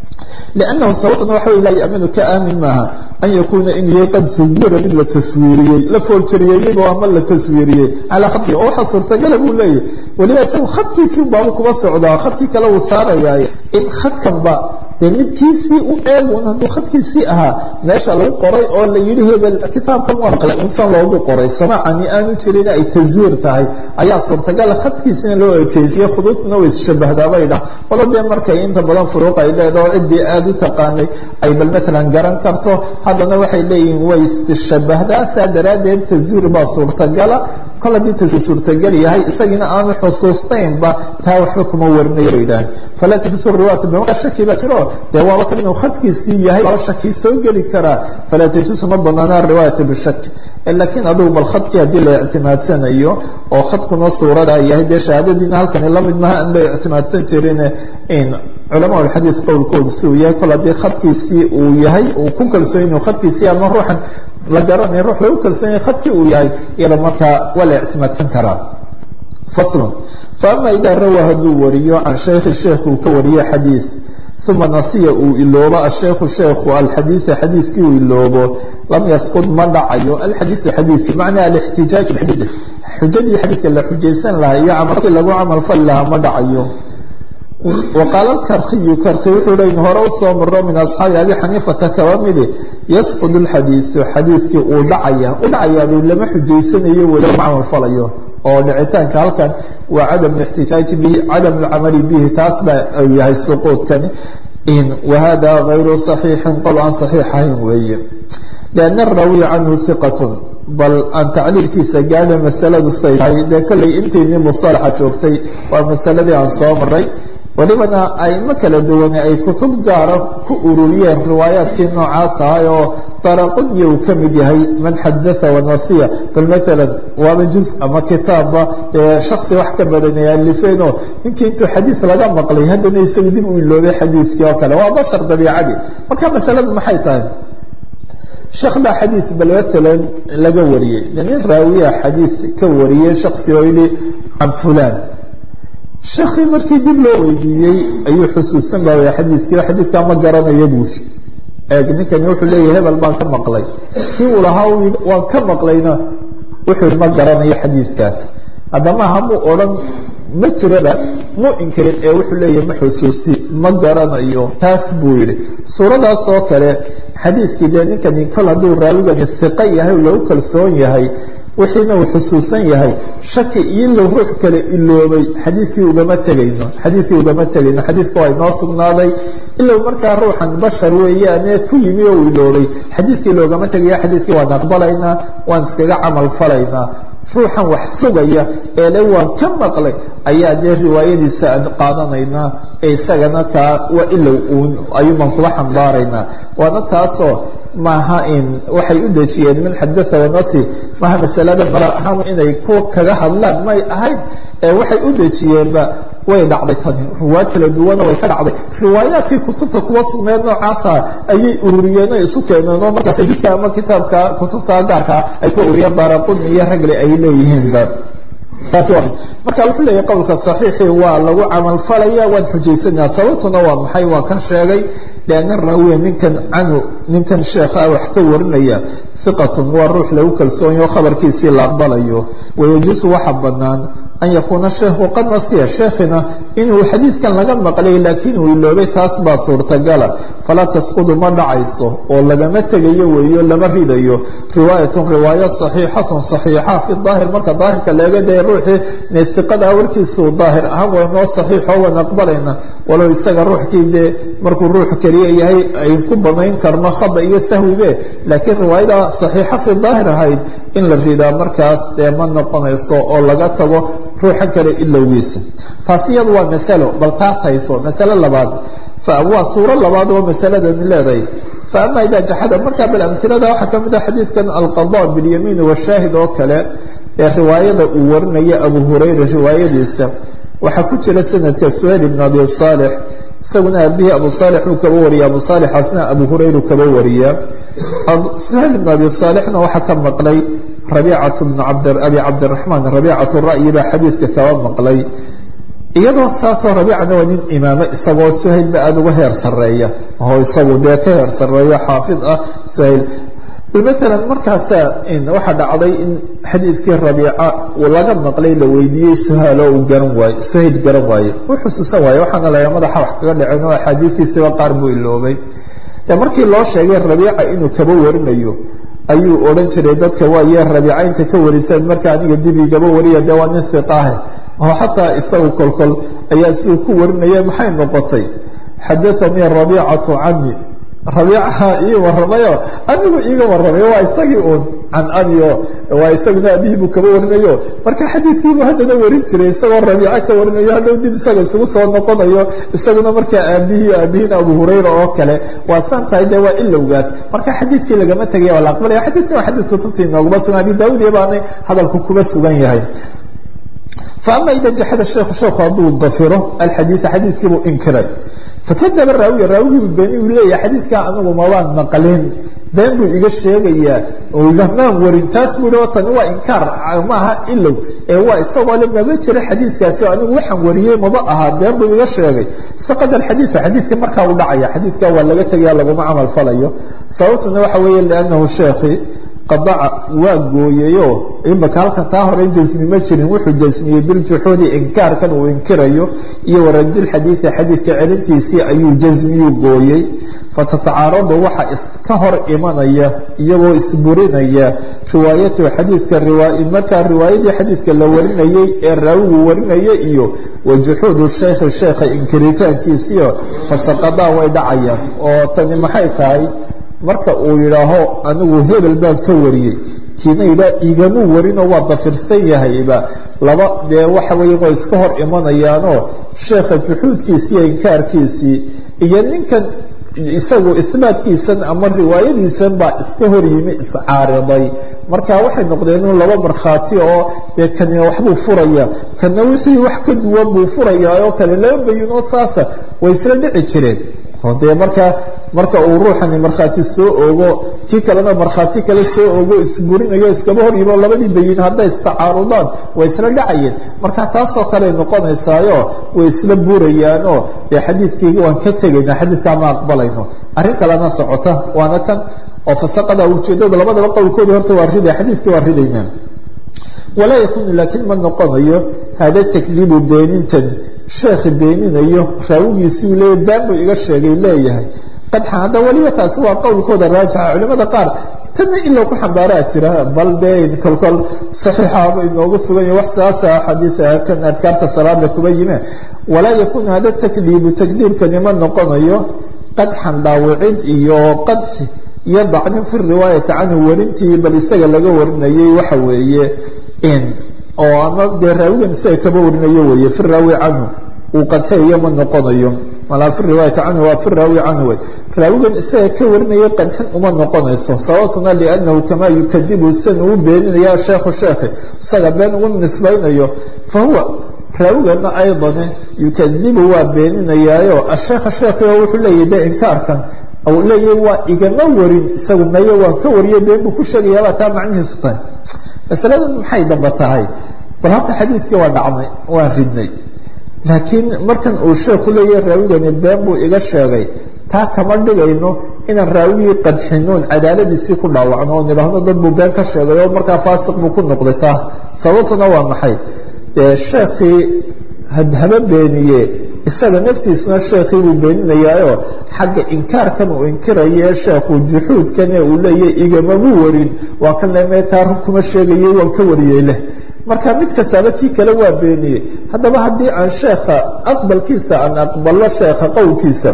لأنه صوتنا وحوي لا يأمن كآمن معها أن يكون إن قد سوير من التسويرية لفول شريعي وعمل التسويرية على خطي أو حصر تقلب ولا ولما يسوي خطي سيب بابك وصعدا خطي كلو صار يا إن خط كان با dee midkiisii u eegun hadduu khadkiisii ahaa meesha lagu qoray oo la yidhi hebel kitaabkan waa maqlay unsan loogu qoray samaacani aanu jirin ay taswiir tahay ayaa suurtagala khadkiisina loo ekeysiye khuduudtuna way isshabahdaa bay dhah walo dee markay inta badan furuuq ay leedaho ciddii aada u taqaanay ay bal maalan garan karto haddana waxay leeyihiin way istishabahdaa saa daraaddeed taswiir baa suurtagala kol haddii taswiir suurtagal yahay isagiina aanu xusuustaynba taa waxba kuma warinayo bay dhahan falaa tajusu riwaayatu bimaka shaki baa jiro dee waaba kan inuu khadkiisii yahay laba shaki soo geli karaa falaa tajuusu ma banaana riwaayatu bishak laakiin adugu bal khadkii haddii la ictimaadsanayo oo khadkuna suurada yahay dee shahaadadiina halkani lamid maha an bay ictimaadsan jirin in culamaa ulxadiid qowlkoodu si uu yahay kol haddii khadkiisii uu yahay uu ku kalsoon inuu khadkiisii ama ruuxan la garanaya ruux lagu kalsoon yahay khadkii uu yahay iyada markaa waa la ictimaadsan karaa faslun faama idaa rawaa hadduu wariyo can shaykhi sheekh uu ka wariyo xadiid uma nasiya uu iloobo asheekhu sheekhu alxadiida xadiidkii uu iloobo lam yasqud ma dhacayo alxadiidu xadiidkii macnaa alixtijaaj bixadiid xujadii xadiidka la xujaysan lahaa iyo camalkii lagu camal fali lahaa ma dhacayo waqaala karkiyu karki wuxuu leyn hore usoo maro min asxaabi abi xaniifata kaba midi yasqud lxadiidu xadiidkii uu dhacaya u dhacayaadu lama xujaysanayo weli lama camal falayo oo dhicitaanka halkan waa cadam ixtijaaji bihi cadam lcamali bihi taas baa yahay suquudkani wahada gayru صaxiixin qol aan صaxiixahayn weeye لأn الraawiya canhu hiqatun bal aan tacliilkiisa gaadha masaladu say tahay dee kollay intiinii musalaxa joogtay waa masaladii aan soo maray welibana aymo kala duwane ay kutub gaara ku ururiyeen riwaayaadkii noocaas ahay oo daraqudya uu ka mid yahay man xadaa wanasiya bal maalan waaba juz ama kitaabba shaksi wax ka badan ay alifeenoo ninkii intuu xadiid laga maqlay haddana isagu dib u iloobay xadiidkii oo kale waa bashar dabiicadii marka masaladu maxay tahay sheekh baa xadiid bal maalan laga wariyey nin raawiya xadiid ka wariyey shaksi oo yidhi can fulaan sheekii markii dib loo weydiiyey ayuu xusuusan baawaya xadiidkii oo xadiidkaa ma garanaya buuri eeg ninkani wuxuu leeyahay hebel baan ka maqlay kii uu lahaa waan ka maqlayna wuxuu ma garanayo xadiidkaas haddama hamuu odhan ma jiraba mu inkirin ee wuxuu leeyahay ma xusuusti ma garanayo taas buu yidhi suuradaas oo kale xadiidkii dee ninkani kol hadduu raawigani hiqo yahay lagu kalsoon yahay wixiina uu xusuusan yahay shaki iyo low ruux kale iloobay xadiidkii ugama tegayno xadiidkii ugama tegayno xadiidka waa inoo sugnaaday ilow markaa ruuxan bashar weeyaane ku yimi oo uu iloobay xadiidkii loogama tegaya xadiidkii waan aqbalaynaa waan iskaga camal falaynaa ruuxan wax sugaya ee le waan ka maqlay ayaa dee riwaayadiisa aan qaadanaynaa ee isagana taa waa ilow uun ayuuban kuba xambaaraynaa waana taasoo maaha in waxay u dejiyeen min xadaa wanasi maaha masalada mara ahaan inay ku kaga hadlaan may ahayn ee waxay u dejiyeenba way dhacday tani ruwaad kala duwana way ka dhacday riwaayaadkii kutubta kuwa sugneed noocaasa ayay ururiyeen oo isu keeneen oo markaas juska ama kitaabka kutubta gaarkaa ay ku ururiyeen daaraquni iyo ragle ay leeyihiinba taasi waa marka wuxuu leeyahay qowlka saxiixi waa lagu camalfalaya waan xujaysanaya sababtuna waa maxay waa kan sheegay lianna raawiya ninkan canu ninkan sheekha wax ka warinaya hiqatun waa ruux lagu kalsoonyaho khabarkiisii la aqbalayo wayajuusu waxa bannaan an yakuuna sheekhu qad nasiya sheekhina inuu xadiidkan laga maqlay laakiin uu iloobay taas baa suurtagala falaa tasqudu ma dhacayso oo lagama tegayo weeyo lama ridayo riwaayatun riwaayo saxiixatun saxiixa fi daahir marka daahirka leega dee ruuxii neesiqada warkiisuu daahir ahaan way noo saxiixo waan aqbalayna walow isaga ruuxkii dee markuu ruux keliya yahay ay ku banayn karno khada iyo sahwibe laakiin riwaayada saxiixa fi daahir ahayd in la ridaa markaas dee ma noqonayso oo laga tago ruuxa kale ilowgiisa taasi iyadu waa masalo bal taas hayso masalo labaad waa suuro labaad oo masaladan leedahay faama idaa jaxada markaa bal amhilada waxaa ka mid ah xadiidkan alqada bilyamiin washaahid oo kale ee riwaayada uu warinaya abu hurayra riwaayadiisa waxaa ku jira sanadka suhayl ibn abi saalix isaguna aabihii abu saalix uu kaba wariya abu saalixaasna abu hurayru kaba wariya suhayl ibn abi saalixna waxaa ka maqlay rabiicatu bn abi cabdiraxmaan rabiicatu ra'yi baa xadiidka kaba maqlay iyadoo saasoo rabiicana waa nin imaamo isagoo suhaylba aada uga heer sareeya oo isagu dee ka heer sareeyo xaafid ah suhayl maalan markaasaa waxaa dhacday in xadiidkii rabiica uu laga maqlay la weydiiyey suhaalo uu garan waayo suhayl garan waaye u xusuusan waaye waxaana laga madaxa wax kaga dhaceen oo axaadiistiisiba qaar buu iloobay de markii loo sheegay rabiica inuu kaba warinayo ayuu odhan jiray dadka waaye rabiica inta ka wariseen marka aniga dib igaba wariya dee waa nin hiqaahe oo xataa isagu kolkol ayaa siduu ku warinaya maxay noqotay xadaanii rabiicatu cani rabiicaha ii waramayo anigu iiga waramay waa isagii uun can abio waa isaguna abihii buu kaba warinayo marka xadiidkiibuu haddana warin jiray isagoo rabiico ka warinayo hadhow dib isaga isugu soo noqonayo isaguna markaa aabihii aabihiina abu hurayra oo kale waa saan tahay dee waa ilowgaas marka xadiidkii lagama tegaya waa la aqbalaya xadiidkan waa xadiid kutubtii nooguma sugan abi daawud iyo baanay hadalku kuba sugan yahay faama ida jaxada sheekhu sheekhu hadduu dafiro alxadiida xadiidkiibuu inkiray fakadaba raawiya raawigiibu beeni uu leeyahay xadiidkaa anigu mabaan maqlin been buu iga sheegayaa oo igamaan warin taas buu hi oo tani waa inkaar maaha ilow ee waa isagoo le maba jira xadiidkaasi oo anigu waxaan wariyey maba ahaa been buu iga sheegay saqad alxadiida xadiidka markaa u dhacaya xadiidka waa laga tegaya laguma camal falayo sababtuna waxa weeye liannahu sheekhi qadaca waa gooyayoo imaka halkan taa hore jasmi ma jirin wuxuu jasmiyey biljuxuudi inkaarkan uu inkirayo iyo waradilxadiidi xadiidka celintiisii ayuu jasmiyuu gooyey fatatacaaradu waxa iska hor imanaya iyagoo isburinaya riwaayatuhu xadiidka markaa riwaayadii xadiidka la warinayey ee raawigu warinaya iyo wa juxuudu shaykhi sheekha inkiritaankiisiio fasaqadaa way dhacayaan oo tani maxay tahay marka uu yidhaaho anigu hebel baan ka wariyey kiina yidhaah igamuu warinoo waa dafirsan yahayba laba dee waxa weeye way iska hor imanayaanoo sheekha juxuudkiisii iyo inkaarkiisii iyo ninkan isagu isbaatkiisan ama riwaayadiisan baa iska hor yimi iscaariday marka waxay noqdeen in laba markhaati oo dee kanina waxbuu furaya kana wixii wax ka duwan buu furayaa oo kale laba bayinoo saasa way isla dhici jireen oo dee markaa marka uu ruuxani markhaati soo ogo kii kalena markhaati kale soo ogo isburinayo iskaba hor yimo labadii bayin hadday istacaarudaan way isla dhacayeen marka taasoo kale noqonaysaayo way isla burayaanoo dee xadiidkayga waan ka tegayna xadiidkaa ma aqbalayno arrin kalena socota waana kan oo fasaqada ujeedada labadaba qowlkooda horta waa riday xadiidkii waa ridaynaa walaa yakunu laakiin ma noqonayo hada takdiibu beenintan sheekhi beeninayo raawigiisii uu leeyahy baan buu iga sheegay leeyahay qadxan hadda weliba taasi waa qowlkooda raajixa culimada qaar tanna ilaa ku xambaaraa jira bal dee kolkol saxiixaaba inoogu sugan yahy wax saasa xadiida kan adkaarta salaada kuba yime walaa yakunu hada takdiibu takdiibkani ma noqonayo qadxan dhaawicid iyo qadxi iyo dacnin fi riwaayati canhu warintii bal isaga laga warinayay waxa weeye in oo ama dee raawigan isaga kaba warinayo weeye fi raawi canhu uu qadxeeyo ma noqonayo malaa fi riwaayati canhu waa fi raawi canhu wey raawigan isaga ka warinaya qadxin uma noqonayso sababtuna liannahu kamaa yukadibu san uu beeninaya sheekhu sheekhi isaga been ugu nisbaynayo fa huwa raawigana aydane yukadibu waa beeninayaayo asheekha sheekhiga wuxuu leeyahy de inkaarkan u leeyahy waa igama warin isagu meye waan ka wariyay been buu ku sheegayaabaa taa macnihiisu tahay masaladan maxay damba tahay bal horta xadiidkii waa dhacnay waan ridnay laakiin markan uu sheekhu leeyahay raawigani been buu iga sheegay taa kama dhigayno inaan raawigii qadxinoon cadaaladiisii ku dhaawacno oo nidhaahno dad buu been ka sheegay oo markaa faasiq buu ku noqday taa sababtuna waa maxay sheekhii haba beeniye isaga naftiisuna sheekhii buu beeninayaayo xagga inkaarkan uu inkiraye sheekhu juxuudkane uu leeyahy igamabuu warin waa kan le taa run kuma sheegayay waan ka wariyey leh marka mid kastaaba kii kale waa beeniyey haddaba haddii aan sheekha aqbalkiisa aan aqbalo sheekha qowlkiisa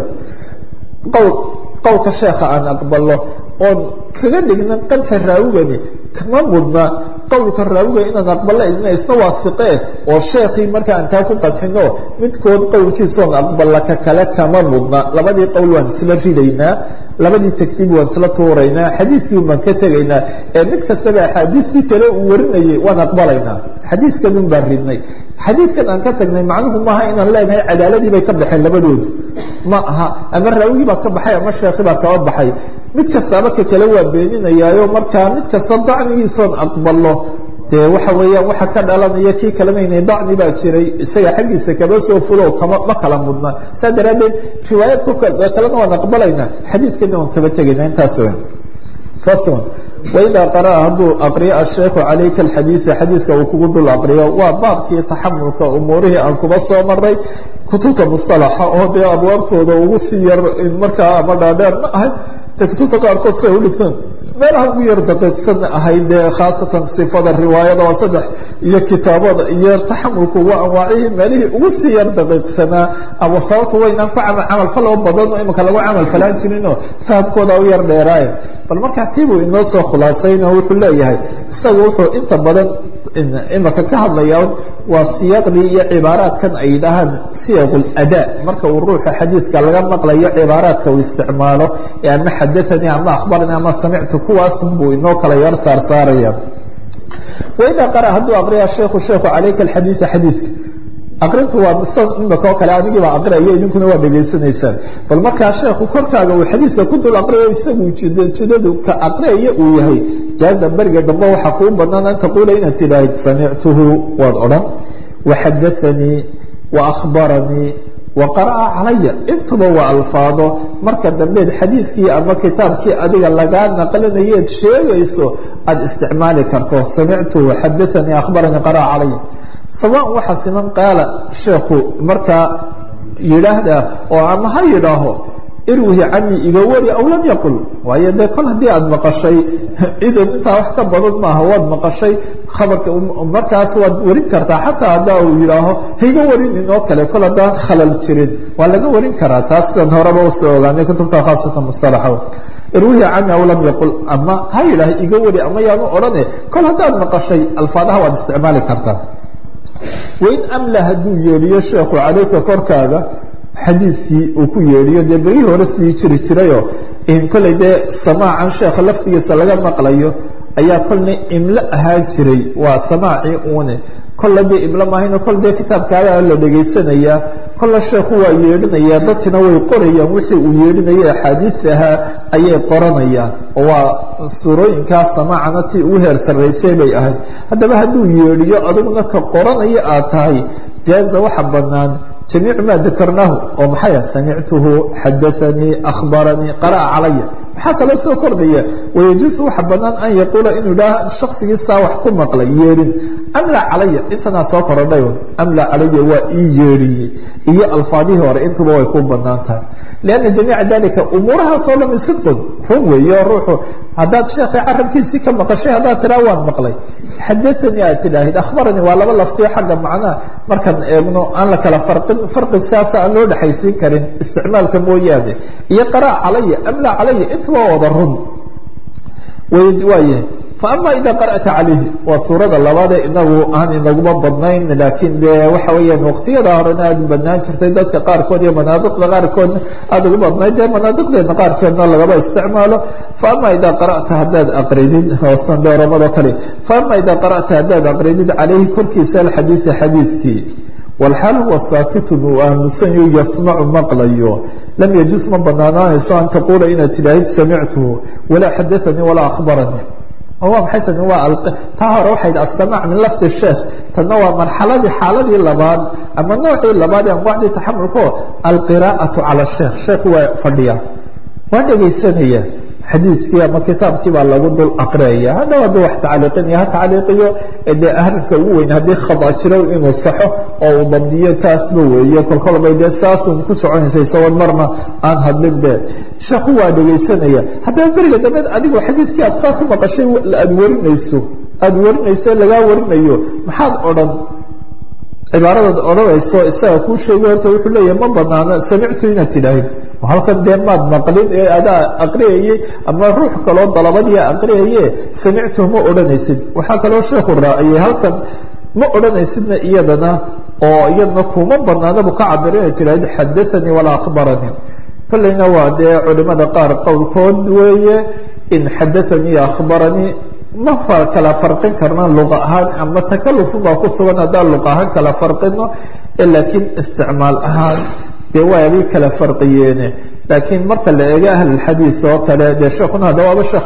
qowl qowlka sheekha aan aqbalo oon kaga dhigna qadxa raawigani kama mudna qowlka raawiga inaan aqbalo idna isna waafiqee oo sheekhii marka aan taa ku qadxino midkood qowlkiisaoon aqbala ka kale kama mudna labadii qowl waan isla ridaynaa labadii tagtiib waan isla tuuraynaa xadiidkii baan ka tegaynaa ee mid kastaba axaadiidkii kale uu warinayay waan aqbalaynaa xadiidkanun baan ridnay xadiidkan aan ka tagnay macnuhu maaha inaan leenahay cadaaladii bay ka baxeen labadoodu ma aha ama raawigii baa ka baxay ama sheekhi baa kaba baxay mid kastaaba ka kale waa beeninayaayo markaa mid kasta dacnigiisoon aqbalo dee waxa weeyaan waxa ka dhalanaya kii kalemaynay dacni baa jiray isaga xaggiisa kaba soo fulo kama ma kala mudna saa daraaddeed riwaayaadka kalena waan aqbalaynaa xadiidkana waan kaba tegaynaa intaas weyn fasl waidaa qara'a hadduu aqriyo asheekhu calayka alxadiida xadiidka uu kugu dul aqriyo waa baabkii taxamulka umuurihii aan kuba soo maray kutubta musalaxa oo dee abwaabtooda ugu sii yar markaa ama dhaadheer ma ahay dee kutubta qaarkood si ay u dhigtaan meelaha ugu yar daqiiqsan ahayd dee khaasatan sifada riwaayada waa saddex iyo kitaabada iyo taxamulku waa anwaacihii meelihii ugu sii yar daqiiqsanaa ama sababta waynaan ku camalfaloo badan oo imika lagu camal falaan jirinoo fahamkooda u yar dheeraaye bal markaa tiibuu inoo soo khulaasayno wuxuu leeyahay isagu wuxuu inta badan imika ka hadlayaa waa siyaaqdii iyo cibaaraadkan ay yidhaahaan siyaq ladaa marka uu ruuxa xadiidka laga maqlayo cibaaraadka uu isticmaalo ee ama xadaanii ama akhbaranii ama samictu kuwaas buu inoo kala yar saarsaaraya waidaa qara hadduu aqriya sheikhu sheikhu calayka alxadiida xadiidka aqrintu waa imika oo kale anigiibaa aqriaya idinkuna waa dhegaysanaysaan bal markaa sheekhu korkaaga uu xadiidka ku dul aqriyo isagu jidadu ka aqriyaya uu yahay jaaza beriga dambe waxaa kuu banaan an taquula inaad tidhaahid samictuhu waad odhan waxadaanii wa akhbaranii wa qara'a calaya intuba waa alfaado marka dambeed xadiidkii ama kitaabkii adiga lagaa naqlinayeed sheegayso aada isticmaali karto samictuhu xadaanii akhbaranii qara'a calaya sawaan waxaa siman qaala sheekhu markaa yidhaahda oo ama ha yidhaaho irwihi canii iga wari aw lam yaqul waayo dee kol haddii aada maqashay idan intaa wax ka badan maaha waad maqashay khabarka markaas waad warin kartaa xataa haddaa uu yidhaaho haiga warin inoo kale kol haddaan khalal jirin waa laga warin karaa taas sidaan horeba usoo ogaanay kutubta khaasatan musalaxa irwihi canii aw lam yaqul ama ha yidhaah iga wari ama yaanu odhane kol haddaad maqashay alfaadaha waad isticmaali kartaa wain amla hadduu yeedhiyo sheekhu calayka korkaaga xadiidkii uu ku yeedhiyo dee berihii hore sidii jiri jirayoo kolley dee samaacan sheekha laftigiisa laga maqlayo ayaa kolna imlo ahaan jiray waa samaacii uune kolla dee imlo maahayno kol dee kitaabkaabaa la dhegaysanayaa kolla sheekhu waa yeedhinayaa dadkina way qorayaan wixii uu yeedhinaya axaadiid ahaa ayay qoranayaan oo waa suurooyinkaa samaacana tii ugu heer sarraysay bay ahayd haddaba hadduu yeedhiyo adiguna ka qoranaya aad tahay jaaza waxa bannaan jamiicu maa dakarnaahu oo maxay ah samictuhu xadaanii akhbaranii qara'a calaya maxaa kaloo soo kordhaya wayajuusu waxa bannaan an yaquula inuu idhaah shaqsigiisaa wax ku maqlay yeedhin amla calaya intanaa soo korodhay amla calaya waa ii yeedhiyey iyo alfaadihii hore intuba way ku bannaan tahay lianna jamiica dalika umuurahaasoo dhami sidqun run weeyo ruuxu haddaad sheekhay carabkiisii ka maqashay haddaad tidhaa waan maqlay xadaanii aad tidhaahid akhbaranii waa laba laftiyo xagga macnaha markaan eegno aan la kala farin farqi saasa aan loo dhexaysiin karin isticmaalka mooyaane iyo qaraa calaya amla calaya intuba wada run waayahay faama ida qara'ta calayhi waa suurada labaadee inagu aan inaguma badnayn laakiin dee waxa weeyaan waqtiyada horena aada u badnaan jirtay dadka qaarkood iyo manaadiqda qaarkoodna aada ugu badnayd dee manaadiqdeedna qaarkeedna lagaba isticmaalo faama idaa qara'ta haddaad aqridid hoosan dooramado kale faama idaa qara'ta haddaad aqridid calayhi korkiisa alxadiida xadiidkii walxaal huwa saakitun uu aamusanyo yasmacu maqlayo lam yajus ma banaanaanayso an taquula inaad tidhaahid samictuhu walaa xadaanii walaa akhbaranii waa maxay tani waa taa hore waxayd asamac min lafdi sheekh tanna waa marxaladii xaaladii labaad ama noocii labaad ee anwaacdii taxamulko alqiraa'atu cala sheekh sheekh waa fadhiya waa dhegaysanaya xadiidkii ama kitaabkii baa lagu dul aqriyaya hadhow hadduu wax tacliiqinaya ha tacliiqiyo dee ahrifka ugu weyn haddii khada jiro inuu saxo oo uu dabdiyo taasba weeye kolkolbay dee saasun ku soconaysa isagoon marna aan hadlin be sheekhu waa dhegaysanaya haddaba beriga dambeed adigu xadiidkii aad saa ku maqashay aada warinayso aada warinayso lagaa warinayo maxaad odhan cibaaradaad odhanayso isaga kuu sheegay horta wuxuu leeyahay ma banaano samictu inaad tidhaahid halkan dee maad maqlin ee adaa aqriyayey ama ruux kaloo dalabadiia aqriyaye samictu ma odhanaysid waxaa kaloo sheekhu raaciyey halkan ma odhanaysidna iyadana oo iyadana kuma banaana buu ka cabira inay tidhaahid xadaanii walaa akhbaranii kolleyna waa dee culimada qaar qowlkood weeye in xadaanii akhbaranii ma kala farqin karna luqa ahaan ama takalufun baa ku sugan haddaan luqa ahaan kala farqino laakiin isticmaal ahaan dee waabay kala farqiyeene laakiin marka la eego ahlulxadiid oo kale dee sheekuna hadda waaba sheekh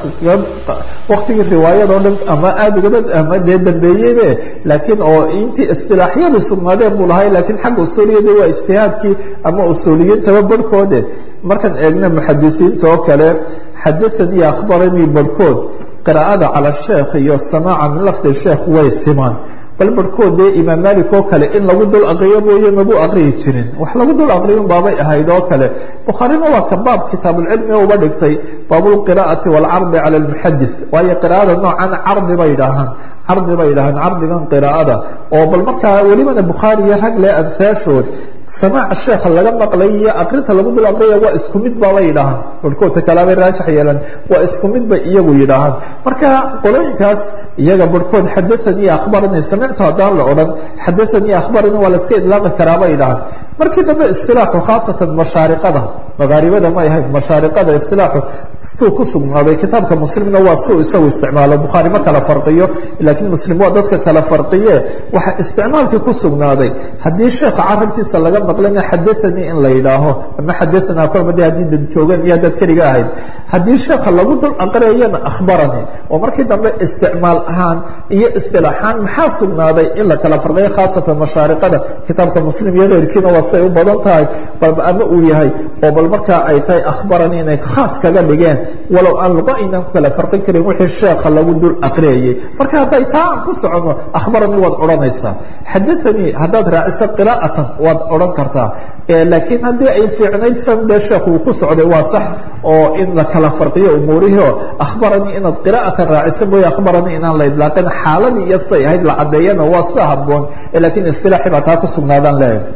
waktigii riwaayadoo dhan ama aada ugaba ama dee dambeeyeybe laakiin oo intii istilaaxyadu sugnaadeen buu lahay laakiin xagga usuuliyada waa ijtihaadkii ama usuuliyiintaba barhkoode markaan eegna muxadisiinta oo kale xadaanii akhbaranii barhkood qiraa'ada cala sheekh iyo samaaca min lafdi sheekh way simaan bal barhkood dee imaam malik oo kale in lagu dul aqriyo mooye magu aqriyi jirin wax lagu dul aqriyun baabay ahayd oo kale bukhaarina waa ka baab kitaabulcilmi uba dhigtay baabulqiraa'ati waalcardi cala almuxadith waayo qiraa'ada noocan cardi bay idhaahaan cardi bay idhahaan cardigan qiraa'ada oo bal markaa welibana bukhaari iyo rag leh amhaashood samaaca sheekha laga maqlay iyo aqrinta lagu dul aqriyaya waa isku mid baabay yidhaahaan barhkoodta kalaabay raajix yeelan waa isku mid bay iyagu yidhaahaan marka qolooyinkaas iyaga barhkood xadaanii akhbaranii samictu haddaan la odhan xadaanii akhbaranii waa la iska idlaaqi karaa bay yidhahaan markii dambe istilaaxu khaasatan mashaariqada magaaribada ma ahayd mashaariqada istilaaxu siduu ku sugnaaday kitaabka muslimna waa siuu isagu isticmaalo bukhaari ma kala farqiyo laakiin muslim waa dadka kala farqiye waxa isticmaalkii ku sugnaaday haddii sheekha carabkiisa laga maqlana xadaanii in la yidhaaho ama xadaanaa kolba de haddii dad joogaan iyo dad keliga ahayd haddii sheekha lagu dul aqriyayana akhbaranii oo markii dambe isticmaal ahaan iyo istilaaxaan maxaa sugnaaday in la kala farqiyo khaasatan mashaariqada kitaabka muslim iyo keyrkiina waa say u badan tahay ama uu yahay oo bal markaa ay tahay akhbaranii inay khaas kaga dhigeen walow aan luqa aynaan ku kala farqin karin wixii sheekha lagu dul aqriyayay marka hadday taa aan ku soconno akhbaranii waad odhanaysaa xadaanii haddaad raaciso qiraa'atan waad odhan kartaa laakiin haddii ay fiicnayd san dee sheekh uu ku socday waa sax oo in la kala farqiyo umuurihii oo akhbaranii inaad qiraa'atan raaciso mooye akhbaranii inaan la idlaaqin xaaladii iyo say ahayd la caddeeyana waa sida habboon laakiin istilaaxi baa taa ku sugnaadaan leeyahay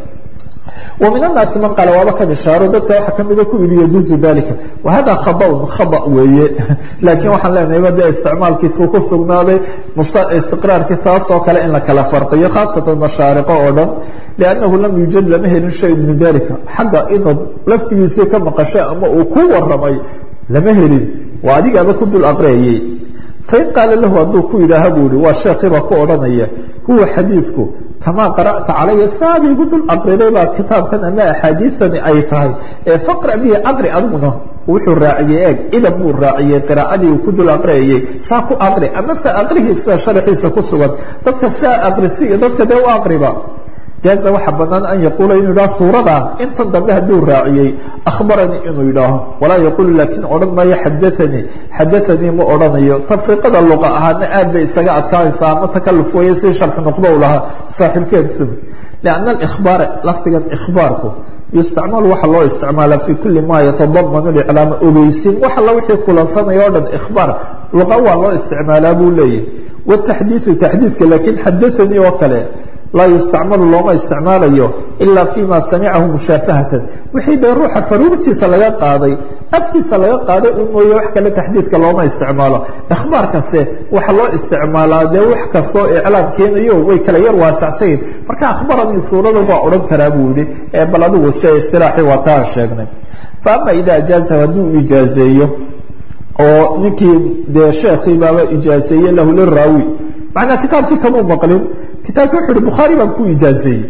ومن الناaس mن qال waaba kan ishaaro dadka waxa kamida ku yihi يجuز ذaلiكa وhada khadأ khadأ weeye laakiin waxaan leenahay de isticmaalkii tuu ku sugnaaday istiqraarkii taasoo kale in la kala farqiyo khaasatan mashaariqo oo dhan لأnnahu lam yujad lama helin shay min dalika xagga inaad laftigiisii ka maqashay ama uu ku waramay lama helin waa adigaaba ku dul aqriyayey fain qaala lahu hadduu ku yidhaaha buu ihi waa sheekhiibaa ku odhanaya huwa xadiidku kamaa qara'ta calaya saabay igu dul aqriday baa kitaabkan ama axaadiidani ay tahay ee faqra bihi aqri adiguna wuxuu raaciyey eeg idan buu raaciyey qiraa'adii uu ku dul aqriyayey saa ku aqri ama fa aqrihii sida sharaxiisa ku sugan dadka saa aqrisi dadka dee u aqriba jaaza waxaa banaan an yaquula inuu yidhaho suuradaa intan dambe hadduu raaciyey akhbaranii inuu yidhaaho walaa yaquulu laakiin odhan maayo xadaanii xadaanii ma odhanayo tafriiqada luqa ahaana aad bay isaga adkaanaysaa ama takaluf weeye si sharxu nuqdo u lahaa saaxiibkeedu lianna alikhbaara lafdigan ikhbaarku yustacmalu waxaa loo isticmaalaa fi kuli ma yatadamanu liclaama ogeysiin wax alla wixii kulansanaya o dhan ikhbaar luqa waa loo isticmaalaa buu leeyahy wataxdiidu taxdiidka laakiin xadaanii oo kale laa yustacmalu looma isticmaalayo ilaa fima samicahu mushaafahatan wixii dee ruuxa faruurtiisa laga qaaday afkiisa laga qaaday un mooye wax kale taxdiidka looma isticmaalo ikhbaarkase waxa loo isticmaalaa dee wax kastoo iclaam keenayo way kala yar waasacsayin marka akhbaranii suurada waa odhan karaa buu yihi ee bal adigu se istilaaxii waa taan sheegnay fa ama idaa ajaazahu hadduu ijaazeeyo oo ninkii dee sheekhii baaba ijaazeeye lahu liraawi macnaa kitaabkii kamuu maqlin kitaabkii wuxu uhi bukhaari baan ku ijaazeeyey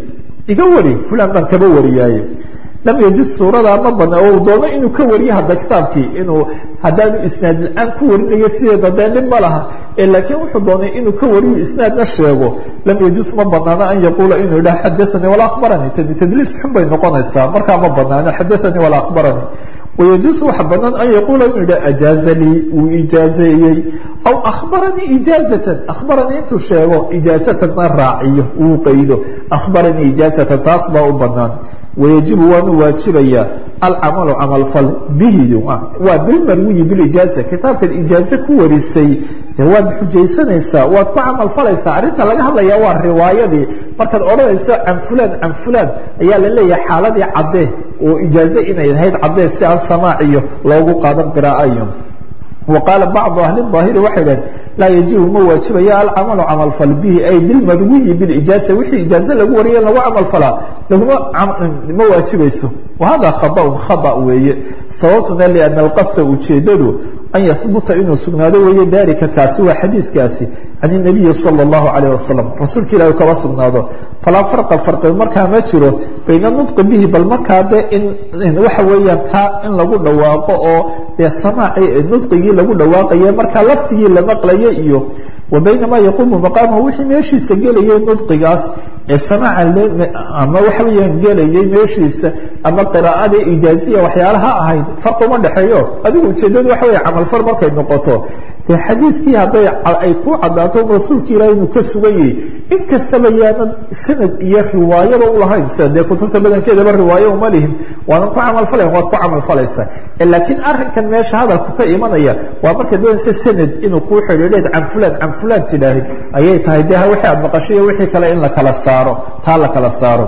iga wari fulan baan kaba wariyaaye lam yajuz suuradaa ma badna oo doono inuu ka wariyo hadda kitaabkii inuu haddaanu isnaad la-aan ku warinayo sideeda dee dhib ma laha laakiin wuxuu doonay inuu ka wariyo isnaadna sheego lam yajuz ma banaano an yaquula inuu yidhaha xadaanii walaa akhbaranii tadi tadliis xun bay noqonaysaa markaa ma banaano xadaanii walaa akhbaranii wayajuusu waxa banaan an yaquula inuu yidhaha ajaaza lii uu ijaazeeyey aw akhbaranii ijaazatan akhbaranii intuu sheego ijaazatanna raaciyo uu qaydo akhbaranii ijaazatan taas baa u banaan wayajibu waanu waajibayaa alcamalu camalfal bihi waa bilmarwiyi bilijaaza kitaabkaad ijaaze ku warisay de waad xujaysanaysaa waad ku camalfalaysaa arrinta laga hadlaya waa riwaayadii markaad odhanayso can fulaan can fulaan ayaa la leeyahay xaaladii caddee oo ijaaze inay ahayd caddee si aan samaaciyo loogu qaadan qiraa'ayo وqاaل bعض أهل الظاahiر waxay dhaheen laa yajibu ma waajibaya alcamalu camalfal bihi ay bilmarwiyi bilijaaza wixii ijaaze lagu wariya lagu camalfalaa laguma ma waajibayso wahada khaطأ khaطأ weeye sababtuna لأن اlqasda ujeedadu an yahbuta inuu sugnaado weeye dalika kaasi waa xadiidkaasi can النabiyi salى الlahu عalيه wasalam rasuulka ilahi kaba sugnaado falaa farqa farqi markaa ma jiro bayna nudqi bihi bal markaa de in waxa weeyaan kaa in lagu dhawaaqo oo dee samaaci nudqigii lagu dhawaaqaye markaa laftigii la maqlaye iyo wa bayna maa yaquumu maqaamahu wixii meeshiisa gelayay nudqigaas ee samaaca ama waxa weeyaan gelayay meeshiisa ama qiraa'ada ijaaziya waxyaalaha ahayd farqi uma dhexeeyo adigu ujeedadu waxa weeye camalfal markay noqoto dee xadiidkii hadday ay ku caddaato rasuulka ilahi inuu ka sugan yahay in kastaba yaanan sanad iyo riwaayaba ulahayn sida dee kutubta badankeedaba riwaayo uma lihin waanan ku camalfalayn waad ku camalfalaysaa laakiin arrinkan meesha hadalku ka imanaya waa markay doonaysa sanad inuu kuu xidhiidheed can fulan can fulan tidhaahid ayay tahay de wixii aad maqashay wixii kale in la kala saaro taa la kala saaro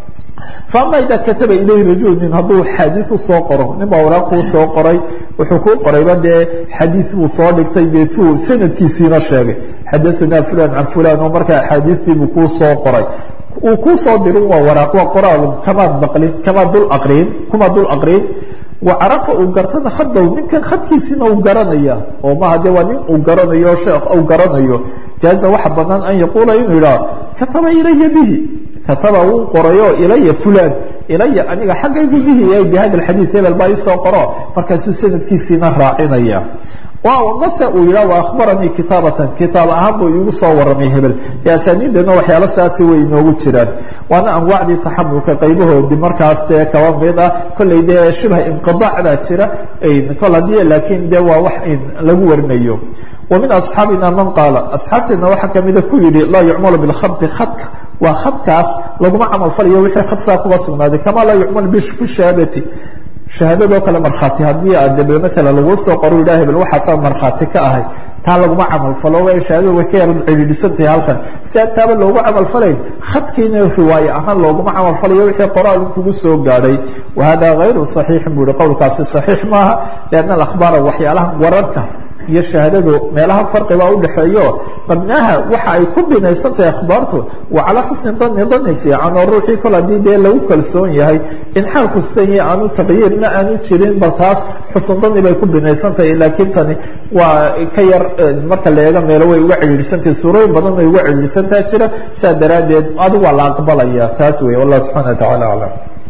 faama idaa kataba ilayhi rajulu nin hadduu xaadiiu soo qoro nin baa waraaq kuu soo qoray wuxuu kuu qorayba dee xadiid buu soo dhigtay deetuu sanadkiisiina sheegay xadaanaa fulan can fulan oo markaa axaadiistiibuu kuu soo qoray uu kuu soo dirin waa waraaq waa qoraalun kamaad maqlin kamaad dul aqriin kumaad dul aqriin wacarafa uu gartana khadow ninkan khadkiisiina uu garanaya oo maha de waa nin uu garanayo sheekh uu garanayo jaaza waxa banaan an yaquula inuu yidhaha kataba ilaya bihi kataba wuu qorayo ilaya fulan ilaya aniga xaggaygu bihi ay bi hada alxadiid hebel baa iisoo qoro markaasuu sanadkiisiina raacinaya mase uu yidhah wa akhbaranii kitaabatan kitaab ahaan buu iigu soo waramay hebel ee asaaniidana waxyaalo saasi way inoogu jiraan waana anwaacdii taxamulka qaybahoodii markaas dee kaba mid ah kollay dee shibha inqidaac baa jira kol haddii laakiin de waa wax lagu warinayo wa min asxaabina man qaala asxaabteedna waxaa kamida ku yidhi laa yucmalu bilkhadi khadka waa khadkaas laguma camal falayo wixii khadsaa kuba sugnaaday kamaa laa yucmal fi shahaadati shahaadadoo kale markhaati haddii aad deb maala lagu soo qoro yidhah hebel waxaasaa markhaati ka ahay taa laguma camalfalo way shahaadada way ka yaran cidhiidhisantahay halkan si aan taaba loogu camalfalayn khadkiina riwaaye ahaan looguma camalfalayo wixii qoraalun kugu soo gaadhay wahada hayru صaxiixin buu yihi qowlkaasi صaxiix maaha lianna alakhbaara waxyaalaha wararka iyo shahaadadu meelaha farqibaa udhexeeyo mabnaha waxa ay ku binaysantahay akhbaartu waa calaa xusni dani dani fiican oo ruuxii kol haddii dee lagu kalsoon yahay in xaalku sidan yahay aanu taqyiirna aanu jirin bal taas xusn dani bay ku binaysantahay laakiin tani waa ka yar marka la eego meelo way uga cidhiidhsantahay suurooyin badan way uga cidhiidhsantaha jira saa daraaddeed adigu waa la aqbalaya taas wey wallah subxana wa tacala aclam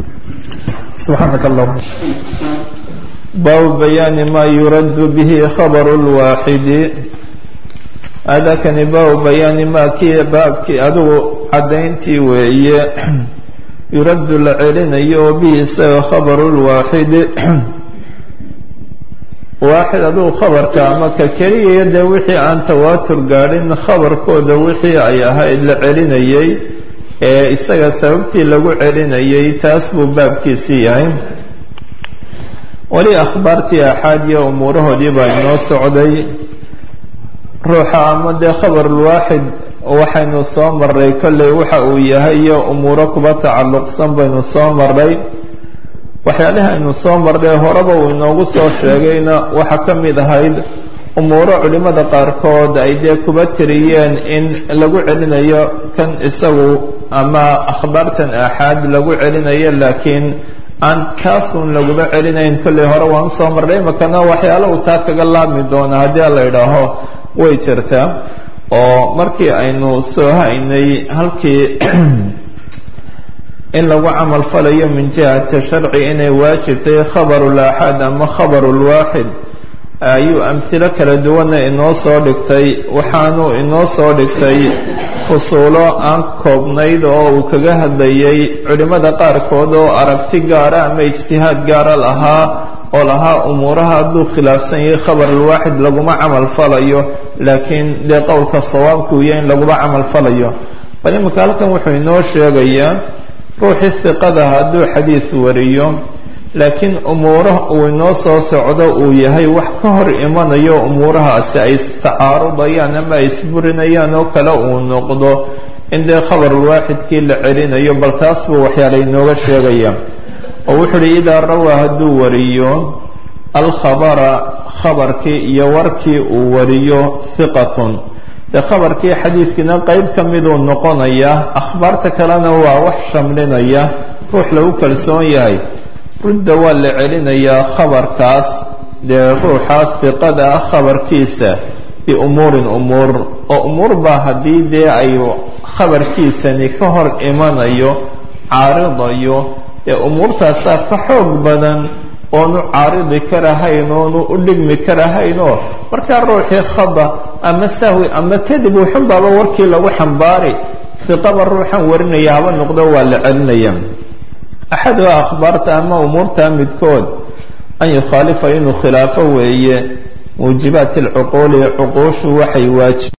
subxaanaka allahuma baabu bayaani maa yuradu bihi khabaru lwaaxidi adakani baabu bayaani maa kii baabkii adigu caddayntii weeye yuraddu la celinayo oo bihi isaga khabaru lwaaxidi waaxid adigu khabarka ama ka keliyaya dee wixii aan tawaatur gaadhin khabarkooda wixii ay ahayd la celinayay ee isaga sababtii lagu celinayay taas buu baabkiisii yahay weli akhbaartii axaad iyo umuurahoodii baa inoo socday ruuxa ama dee khabarulwaaxid waxaynu soo maray kolley waxa uu yahay iyo umuuro kuba tacalluqsan baynu soo maray waxyaalihii aynu soo marnay horeba uu inoogu soo sheegayna waxaa ka mid ahayd umuuro culimmada qaarkood ay dee kuba tiriyeen in lagu celinayo kan isagu ama akhbaartan axaad lagu celinayo laakiin aan kaasun laguma celinayn kolley hore waan soo marnay imakana waxyaalo uu taa kaga laabmi doona haddii la idhaaho way jirtaa oo markii aynu soo haynay halkii in lagu camal falayo min jihati sharci inay waajibtay khabarulaaxaad ama khabarulwaaxid ayuu amhilo kala duwana inoo soo dhigtay waxaanuu inoo soo dhigtay fusuulo aan koobnayd oo uu kaga hadlayay culimmada qaarkood oo aragti gaara ama ijtihaad gaara lahaa oo lahaa umuuraha hadduu khilaafsan yahay khabarulwaaxid laguma camal falayo laakiin dee qowlka sawaabkuu yahay in laguma camal falayo bal iminka halkan wuxuu inoo sheegayaa ruuxii hiqada hadduu xadiis wariyo laakiin umuuraha uu inoo soo socdo uu yahay wax ka hor imanayo umuurahaasi ay istacaarudayaan ama ay isburinayaan oo kale uu noqdo in dee khabarulwaaxidkii la celinayo bal taas buu waxyaala inooga sheegaya oo wuxuu uhi idaa rawaa hadduu wariyo alkhabara khabarkii iyo warkii uu wariyo hiqatun dee khabarkii xadiidkiina qeyb ka miduu noqonaya akhbaarta kalena waa wax shamlinaya ruux lagu kalsoon yahay rudda waa la celinayaa khabarkaas dee ruuxa hiqada ah khabarkiisa biumuurin umuur oo umuur baa haddii dee ay khabarkiisani ka hor imanayo caaridayo ee umuurtaasaa ka xoog badan oonu caaridi karahayn oonu u dhigmi karahaynoo markaa ruuxii khada ama sahwi ama kadib wuxunbaaba warkii lagu xambaari hiqaba ruuxan warinaya haba noqdo waa la celinaya axaduha akhbaarta ama umuurta midkood an yukhaalifa inuu khilaafo weeye muujibaati alcuquuli cuquushu waxay waajib